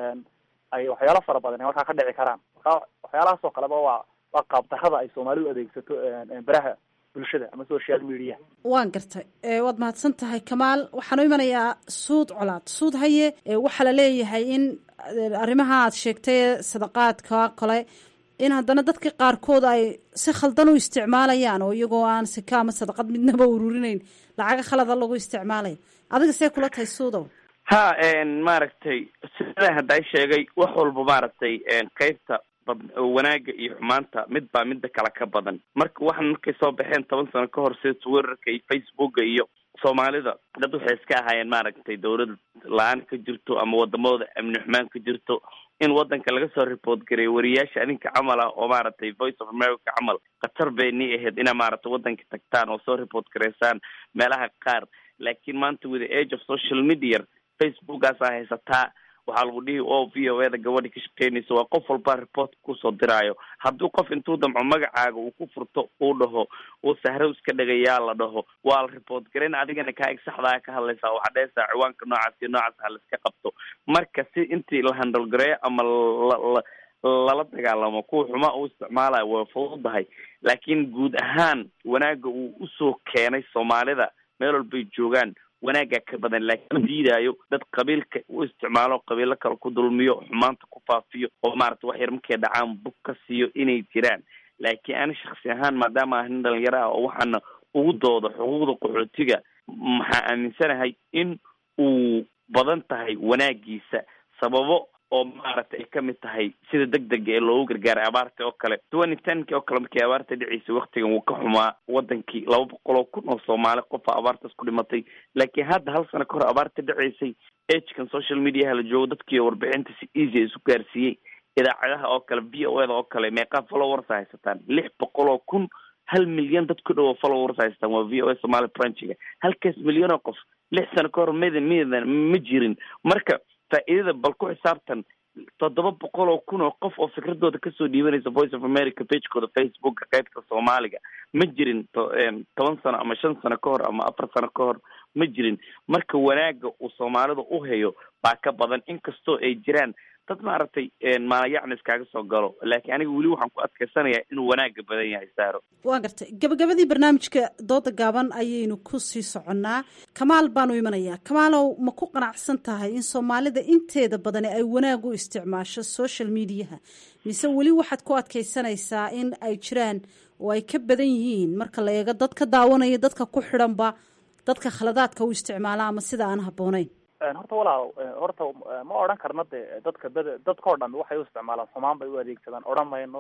ay waxyaalo fara badan ay halkaa ka dhici karaan marka waxyaalahaas oo kaleba waa waa qaabdarrada ay soomaalidu adeegsato baraha bulshada ama social media waan gartay waad mahadsan tahay kamaal waxaan u imanayaa suud colaad suud haye waxaa la leeyahay in arrimaha aad sheegtay sadaqaadka kale in haddana dadka qaarkood ay si khaldan u isticmaalayaan oo iyagoo aan sika ama sadaqad midnaba ururinayn lacaga khalada lagu isticmaalayo adiga see kula tahay suudow ha maaragtay sida hadday sheegay wax walba maaragtay qeybta wanaaga iyo xumaanta mid baa midda kale ka badan marka waxan markay soo baxeen toban sano ka hor sida twitterka iyo facebooka iyo soomaalida dad waxay iska ahaayeen maaragtay dawlad la-aan ka jirto ama wadamada amni xumaan ka jirto in wadanka laga soo report gareeyo wariyaasha adinka camal ah oo maaragtay voice of america camal khatar bay ni ahayd inaa maaragtay wadanka tagtaan oo soo report gareysaan meelaha qaar laakiin maanta with the age of social media facebookaasaa haysataa waxaa lagu dhihi o v o eda gabadhi ka shaqeynaysa waa qof walba report kusoo diraayo hadduu qof intuu damco magacaaga uu ku furto uu dhaho uu sahro iska dhagayaa la dhaho waa la report garayn adigana kaa ig saxdaa ka hadlaysaa waxaa dhehaysaa ciwaanka noocaas iyo noocaas ha laiska qabto marka si intii la handle gareeyo ama la lala dagaalamo kuwa xumaa uu isticmaalayo way fududahay laakiin guud ahaan wanaaga uu usoo keenay soomaalida meel walbay joogaan wanaagaa ka badan laakiin ma diidaayo dad qabiilka u isticmaalo qabiilo kale ku dulmiyo xumaanta ku faafiyo oo maarata wax yar markay dhacaan bug ka siiyo inay jiraan laakiin ani shaksi ahaan maadaama ah nin dhalinyaro ah oo waxaana ugu doodo xuquuqda qaxootiga maxaa aaminsanahay in uu badan tahay wanaagiisa sababo oo maaragtay ay kamid tahay sida deg dega ee loogu gargaaray abaarta oo kale twenty tenki oo kale markii abaarta dhiciisa waktigan wuu ka xumaa wadankii laba boqol oo kun oo soomaali qofa abaartaas ku dhimatay laakiin hadda hal sano ka hor abaarta dhiceysay agekan social mediaha la joogo dadkii warbixinta si easy isu gaarsiiyey idaacadaha oo kale v o eda oo kale meeqaa followers haysataan lix boqol oo kun hal milyan dad ku dhowo followers haystaan waa v o a somali branchiga halkaas milyan oo qof lix sano ka hor mid midan ma jirin marka faa'iidada bal ku xisaabtan toddoba boqol oo kun oo qof oo fikradooda kasoo dhiibanaysa voice of america pagekooda facebooka qaybta soomaaliga ma jirin toban sano ama shan sano ka hor ama afar sano ka hor ma jirin marka wanaaga uu soomaalida u hayo baa ka badan inkastoo ay jiraan dad maaragtay maalayacni iskaaga soo galo laakiin aniga weli waxaan ku adkaysanayaa inuu wanaaga badan yahay saaro waa gartay gabagabadii barnaamijka dooda gaaban ayaynu ku sii soconnaa kamaal baanu imanayaa kamaalow ma ku qanacsan tahay in soomaalida inteeda badani ay wanaag u isticmaasho social mediaha mise weli waxaad ku adkaysanaysaa in ay jiraan oo ay ka badan yihiin marka la eego dad ka daawanaya dadka ku xidhanba dadka khaladaadka u isticmaala ama sida aan habboonayn horta walaal horta ma odhan karno de dadka bed dadkao dhan waxay u isticmaalaan xumaan bay u adeegsadaan odhan mayno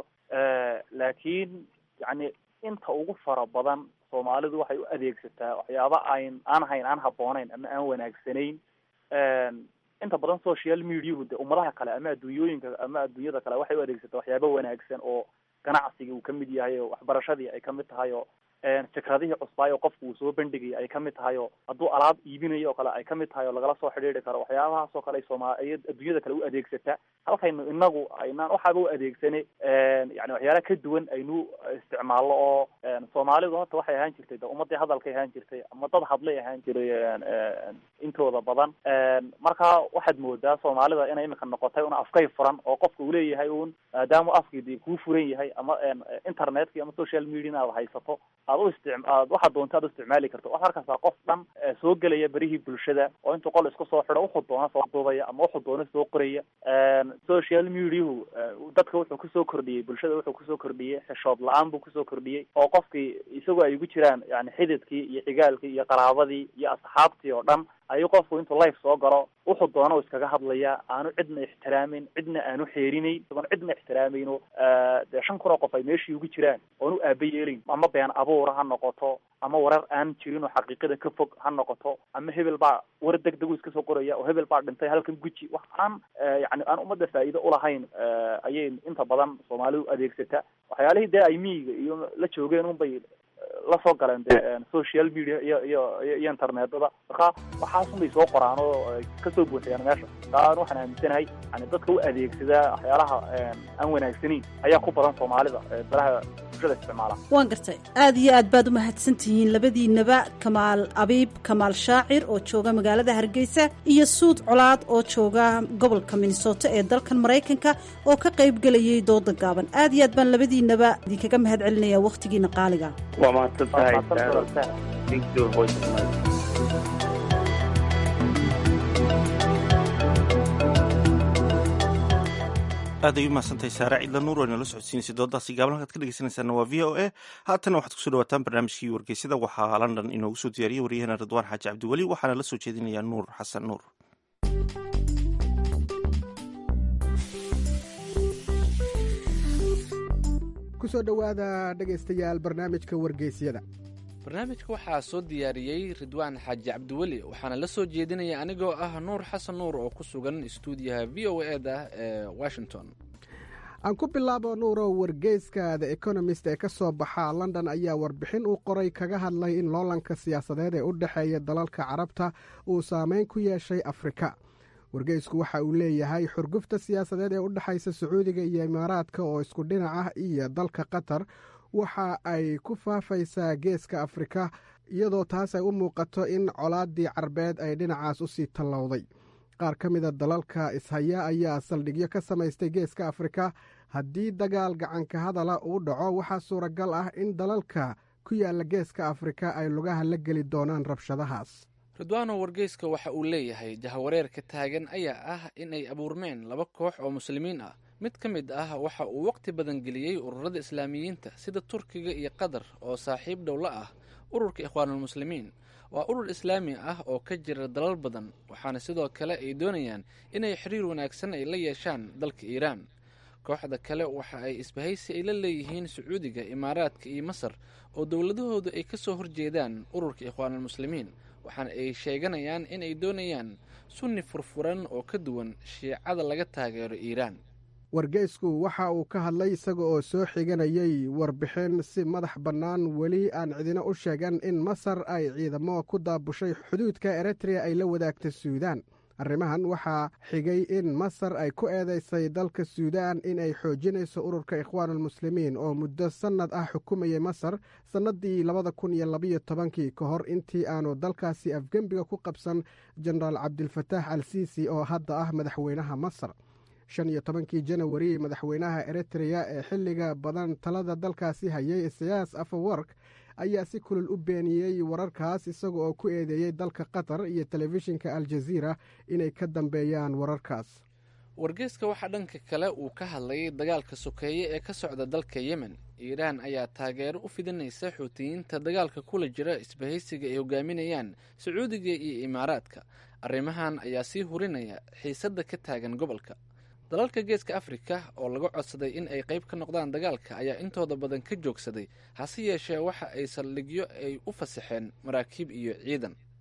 laakiin yani inta ugu fara badan soomaalidu waxay u adeegsataa waxyaaba ayn aan hayn aan habboonayn ama aan wanaagsanayn inta badan social mediahu de ummadaha kale ama adduunyooyinka ama adduunyada kale waxay u adeegsataa waxyaaba wanaagsan oo ganacsiga uu kamid yahay oo waxbarashadii ay kamid tahay oo fikradihii cusbaayo qofku uu soo bandhigay ay kamid tahay oo hadduu alaab iibinayo oo kale ay kamid tahay oo lagala soo xidhiiri karo waxyaabahaas oo kale ay sooma ay adduunyada kale u adeegsataa halkaynu inagu aynaan waxaaba u adeegsanay yani waxyaala ka duwan aynu isticmaalno oo soomaalidu horta waxay ahaan jirtay de ummadii hadalkay ahaan jirtay ama dad hadlay ahaan jiray intooda badan marka waxaad moodaa soomaalida inay imika noqotay una afkay furan oo qofka uu leeyahay un maadaama afkii de kuu furan yahay ama internetkii ama social media in aad haysato aad u istic aad waxaad doonta aad u isticmaali karto waxaad arkaysaa qof dhan soo gelaya berihii bulshada oo intuu qol isku soo xido wuxuu doona soo duubaya ama wuxuu doona soo qoraya social mediahu dadka wuxuu kusoo kordhiyey bulshada wuxuu kusoo kordhiyey xishood la-aan buu kusoo kordhiyey oo qofkii isagoo ay ugu jiraan yani xididkii iyo xigaalkii iyo qaraabadii iyo asxaabtii oo dhan ayuu qofku intuu life soo galo wuxuu doona u iskaga hadlayaa aanu cidna ixtiraamin cidna aanu xeerinayn isagoon cidna ixtiraamayno dee shan kun oo qof ay meeshii ugu jiraan oonu aaba yeelayn ama been abuura ha noqoto ama warar aan jirin oo xaqiiqada ka fog ha noqoto ama hebel baa war deg degu iska soo qoraya oo hebel baa dhintay halkan guji wax aan yani aan ummadda faa'iido ulahayn ayay inta badan soomaalidu adeegsataa waxyaalihii dee ay miyiga iyo la joogeen unbay lasoo galeen de social media iyo iyo iyo internetada marka waxaasun bay soo qoraan oo kasoo buuxiyaan meesha taan waxaan aaminsanahay yani dadka u adeegsadaa waxyaalaha aan wanaagsanayn ayaa ku badan soomaalida baraha bulshada isticmaala waan gartay aada iyo aad baad umahadsan tihiin labadiinaba kamaal abiib kamaal shaacir oo jooga magaalada hargeysa iyo suud colaad oo jooga gobolka minnesota ee dalkan maraykanka oo ka qayb gelayay dooda gaaban aad iyo aad baan labadiinaba idinkaga mahad celinaya wakhtigiina qaaliga waa mahadsan tahay aad ay u mahadsantahay saare ciidla nuur oo inala socodsiinaysa doodaasi gaaban halkaad ka dhegeysanaysaana waa v o a haatana waxaad kusoo dhawaataan barnaamijkii wargeysyada waxaa london inoogu soo diyaariyey waryaheena ridwaan xaaji cabdiweli waxaana la soo jeedinayaa nuur xasan nuur kusoo dhowaada dhegaystayaal barnaamijka wargeysyada barnaamijka waxaa soo diyaariyey ridwaan xaaji cabdiweli waxaana la soo jeedinaya anigoo ah nuur xasan nuur oo ku sugan istuudiyaha v o e da ee washington aan ku bilaabo nuurow wargeyska the economist ee ka soo baxa london ayaa warbixin uu qoray kaga hadlay in loolanka siyaasadeed ee u dhexeeya dalalka carabta uu saameyn ku yeeshay afrika wargeysku waxa uu leeyahay xurgufta siyaasadeed ee u dhexaysa sacuudiga iyo imaaraadka oo isku dhinac ah iyo dalka qatar waxa ay ku faafaysaa geeska afrika iyadoo taas ay u muuqato in colaaddii carbeed ay dhinacaas u sii tallowday qaar ka mida dalalka ishaya ayaa saldhigyo ka samaystay geeska afrika haddii dagaal gacanka hadala uu dhaco waxaa suuragal ah in dalalka ku yaalla geeska afrika ay lugaha la geli doonaan rabshadahaas ridwaano wargeyska waxa uu leeyahay jahawareerka taagan ayaa ah in ay abuurmeen laba koox oo muslimiin ah mid ka mid ah waxa uu waqti badan geliyey ururada islaamiyiinta sida turkiga iyo qatar oo saaxiib dhowla ah ururka ikhwaanulmuslimiin waa urur islaami ah oo ka jira dalal badan waxaana sidoo kale ay doonayaan inay xiriir wanaagsan ay la yeeshaan dalka iiraan kooxda kale waxa ay isbahaysi ay la leeyihiin sacuudiga imaaraadka iyo masar oo dowladahoodu ay ka soo horjeedaan ururka ikhwaanulmuslimiin waxaana ay sheeganayaan in ay doonayaan sunni furfuran oo ka duwan shiicada laga taageero iiraan wargeysku waxa uu ka hadlay isaga oo soo xiganayay warbixin si madax bannaan weli aan cidina u sheegan in masar ay ciidamo ku daabushay xuduudka eritrea ay la wadaagta suudaan arrimahan waxaa xigay in masar ay ku eedeysay dalka suudaan in ay xoojinayso ururka ikhwaanulmuslimiin oo muddo sannad ah xukumayay masar sannaddii labada kun iyo labayo tobankii ka hor intii aanu dalkaasi afgembiga ku qabsan jenaraal cabdilfataax al siisi oo hadda ah madaxweynaha masar shan iyo tobankii janawari madaxweynaha eritrea ee xilliga badan talada dalkaasi hayay isayaas afawork ayaa si kulul u beeniyey wararkaas isaga oo ku eedeeyey dalka qatar iyo telefishinka aljaziira inay ka dambeeyaan wararkaas wargeyska waxaa dhanka kale uu ka hadlayay dagaalka sokeeye ee ka socda dalka yemen iiraan ayaa taageero u fidinaysa xuutiyiinta dagaalka kula jira isbahaysiga ay hogaaminayaan sacuudiga iyo imaaraadka arrimahan ayaa sii hurinaya xiisadda ka taagan gobolka dalalka geeska afrika oo laga codsaday in ay qayb ka noqdaan dagaalka ayaa intooda badan ka joogsaday hase yeeshee waxa ay saldhigyo ay u fasaxeen maraakiib iyo ciidan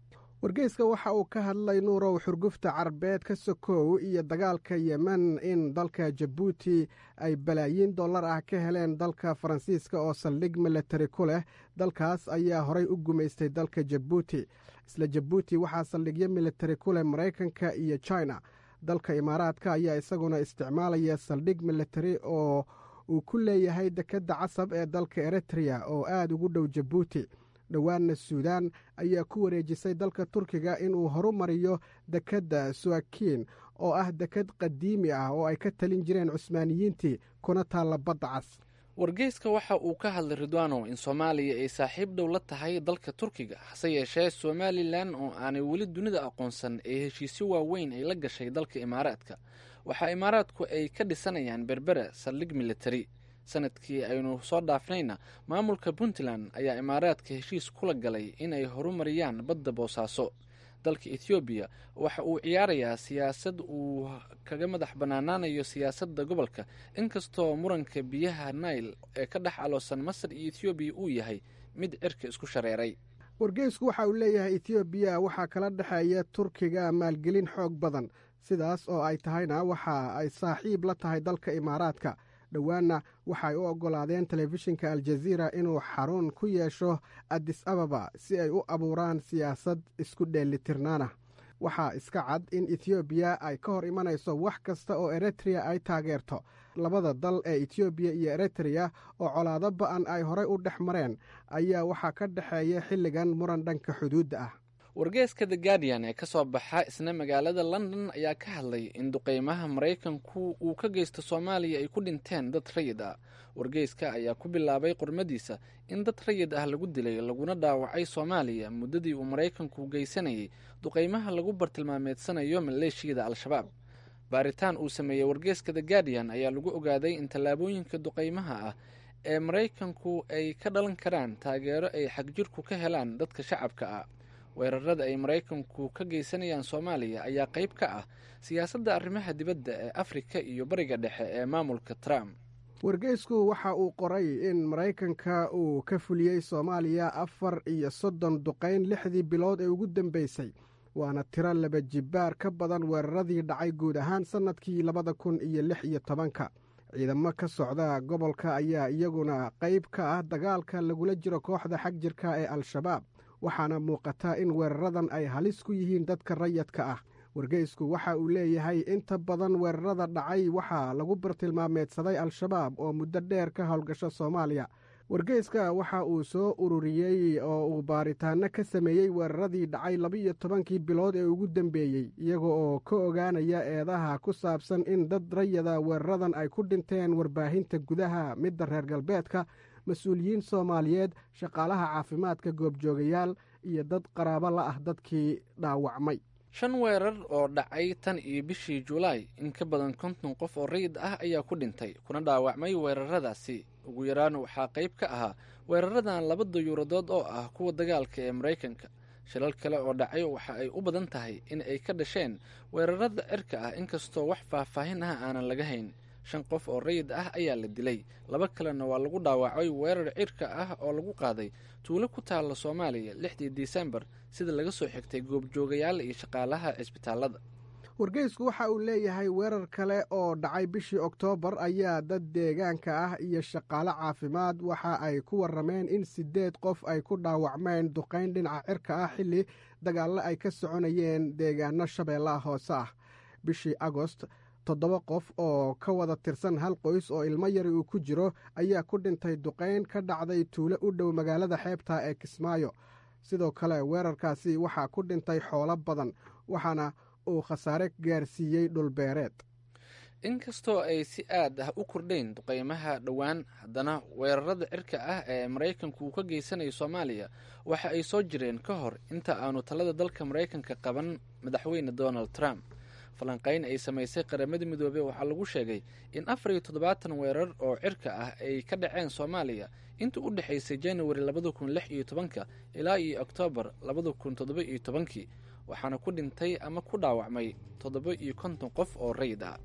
wargeyska waxa uu ka hadlay nuurow xurgufta carbeed ka sokow iyo dagaalka yemen in dalka jabuuti ay balaayiin dollar ah ka heleen dalka faransiiska oo saldhig milatari ku leh dalkaas ayaa horay u gumaystay dalka jabuuti isla jabuuti waxaa saldhigyo militari ku leh maraykanka iyo china dalka imaaraadka ayaa isaguna isticmaalaya saldhig militari oo uu ku leeyahay dekedda casab ee dalka eritrea oo aad ugu dhow jabuuti dhowaanna suudaan ayaa ku wareejisay dalka turkiga inuu horumariyo dekedda suwakiin oo ah deked qadiimi ah oo ay ka talin jireen cusmaaniyiintii kuna taalla badda cas wargeyska waxa uu ka hadlay ridwano in soomaaliya ay saaxiib dhow la tahay dalka turkiga hase yeeshee somalilan oo aanay weli dunida aqoonsan ee heshiisyo waaweyn ay la gashay dalka imaaraadka waxaa imaaraadku ay ka dhisanayaan berbera saldhig militari sanadkii aynu soo dhaafnayna maamulka puntland ayaa imaaraadka heshiis kula galay inay horumariyaan badda boosaaso dalka ethoobiya waxa uu ciyaarayaa siyaasad uu kaga madax bannaanaanayo siyaasadda gobolka inkastoo muranka biyaha nail ee ka dhex aloosan masar iyo ethoobiya uu yahay mid cirka isku shareeray wargeysku waxa uu leeyahay ethoobiya waxaa kala dhexeeya turkiga maalgelin xoog badan sidaas oo ay tahayna waxa ay saaxiib la tahay dalka imaaraadka dhowaanna waxay u oggolaadeen telefishinka aljaziira inuu xarun ku yeesho addis ababa si ay u abuuraan siyaasad isku dheelitirnaana waxaa iska cad in ethoobiya ay ka hor imanayso wax kasta oo eritrea ay taageerto labada dal ee etoobiya iyo eritrea oo colaado ba'an ay horay u dhex mareen ayaa waxaa ka dhexeeya xilligan muran dhanka xuduudda ah wargeeska the guardian ee ka soo baxa isna magaalada london ayaa ka hadlay in duqeymaha maraykanku uu ka geysto soomaaliya ay ku dhinteen dad rayid ah wargeyska ayaa ku bilaabay qormadiisa in dad rayid ah lagu dilay laguna dhaawacay soomaaliya muddadii uu maraykanku geysanayay duqeymaha lagu bartilmaameedsanayo maleeshiyada al-shabaab baaritaan uu sameeyey wargeeska the guardian ayaa lagu ogaaday in tallaabooyinka duqeymaha ah ee maraykanku ay ka dhalan karaan taageero ay xagjirku ka helaan dadka shacabka ah weerarada ay maraykanku ka geysanayaan soomaaliya ayaa qayb ka ah siyaasadda arrimaha dibadda ee afrika iyo bariga dhexe ee maamulka trump wargeysku waxa uu qoray in maraykanka uu ka fuliyey soomaaliya afar iyo soddon duqayn lixdii bilood ee ugu dambeysay waana tiro laba jibbaar ka badan weeraradii dhacay guud ahaan sannadkii labada kun iyo lix iyo tobanka ciidamo ka socda gobolka ayaa iyaguna qayb ka ah dagaalka lagula jiro kooxda xag jirka ee al-shabaab waxaana muuqata in weeraradan ay halis ku yihiin dadka rayadka ah wargeysku waxa uu leeyahay inta badan weerarada dhacay waxaa lagu bartilmaameedsaday al-shabaab oo muddo dheer ka howlgasho soomaaliya wargeyska waxa uu soo ururiyey oo uu baaritaano ka sameeyey weeraradii dhacay laba-iyo tobankii bilood ee ugu dambeeyey iyaga oo ka ogaanaya eedaha ku saabsan in dad rayada weeraradan ay ku dhinteen warbaahinta gudaha midda reer galbeedka mas-uuliyiin soomaaliyeed shaqaalaha caafimaadka goobjoogayaal iyo dad qaraabo la ah dadkii dhaawacmay shan weerar oo dhacay tan iyo bishii julaay in ka badan konton qof oo rayid ah ayaa ku dhintay kuna dhaawacmay weeraradaasi ugu yaraan waxaa qayb ka ahaa weeraradan laba dayuuradood oo ah kuwa dagaalka ee maraykanka shilal kale oo dhacay waxa ay u badan tahay in ay ka dhasheen weerarada cirka ah inkastoo wax faahfaahin ah aanan laga hayn shan qof oo rayid ah ayaa la dilay laba kalena waa lagu dhaawacay weerar cirka ah oo lagu qaaday tuulo ku taalla soomaaliya lixdii disembar sida laga soo xigtay goobjoogayaal iyo shaqaalaha cisbitaalada wargeysku waxa uu leeyahay weerar kale oo dhacay bishii oktoobar ayaa dad deegaanka ah iyo shaqaale caafimaad waxa ay ku warrameen in siddeed qof ay ku dhaawacmeen duqayn dhinaca cirka ah xilli dagaallo ay ka soconayeen deegaano shabeellaha hoose ah bishii agost toddoba qof oo ka wada tirsan hal qoys oo ilmo yari uu ku jiro ayaa ku dhintay duqayn ka dhacday tuulo u dhow magaalada xeebta ee kismaayo sidoo kale weerarkaasi waxaa ku dhintay xoolo badan waxaana uu khasaare gaarsiiyey dhulbeereed inkastoo ay si aad ah u kordhayn duqeymaha dhowaan haddana weerarada cirka ah ee maraykanku uu ka geysanayo soomaaliya waxa ay soo jireen ka hor inta aanu talada dalka maraykanka qaban madaxweyne donald trump falanqayn ay samaysay qaramada midoobey waxaa lagu sheegay in afar iyo toddobaatan weerar oo cirka ah ay ka dhaceen soomaaliya inta u dhexaysay januari labada kun lix iyo tobanka ilaa iyo oktoobar labada kun toddoba iyo tobankii waxaana ku dhintay ama ku dhaawacmay toddoba iyo konton qof oo rayid ah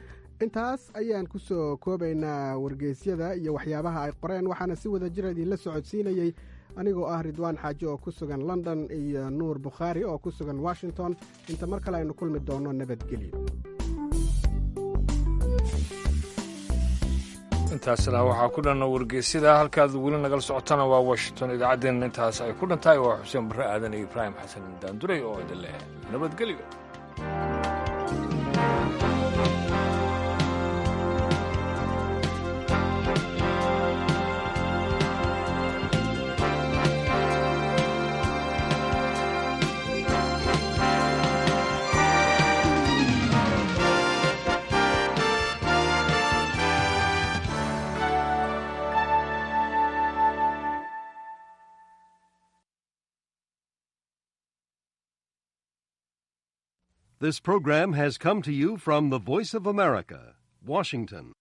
intaas ayaan ku soo koobaynaa wargeysyada iyo waxyaabaha ay qoreen waxaana si wada jir idiinla socodsiinayey anigoo ah ridwaan xaaji oo ku sugan london iyo nuur bukhaari oo ku sugan washington inta mar kale aynu kulmi doonno nabadgelyo intaasna waxaa ku dhan wargeysyada halkaad weli nagala socotana waa washington idaacaddeenna intaas ay ku dhan tahay waa xuseen barre aadan iyo ibraahim xasan daanduray oo idin leh nabadgelyo This program has come to you from the Voice of America, Washington.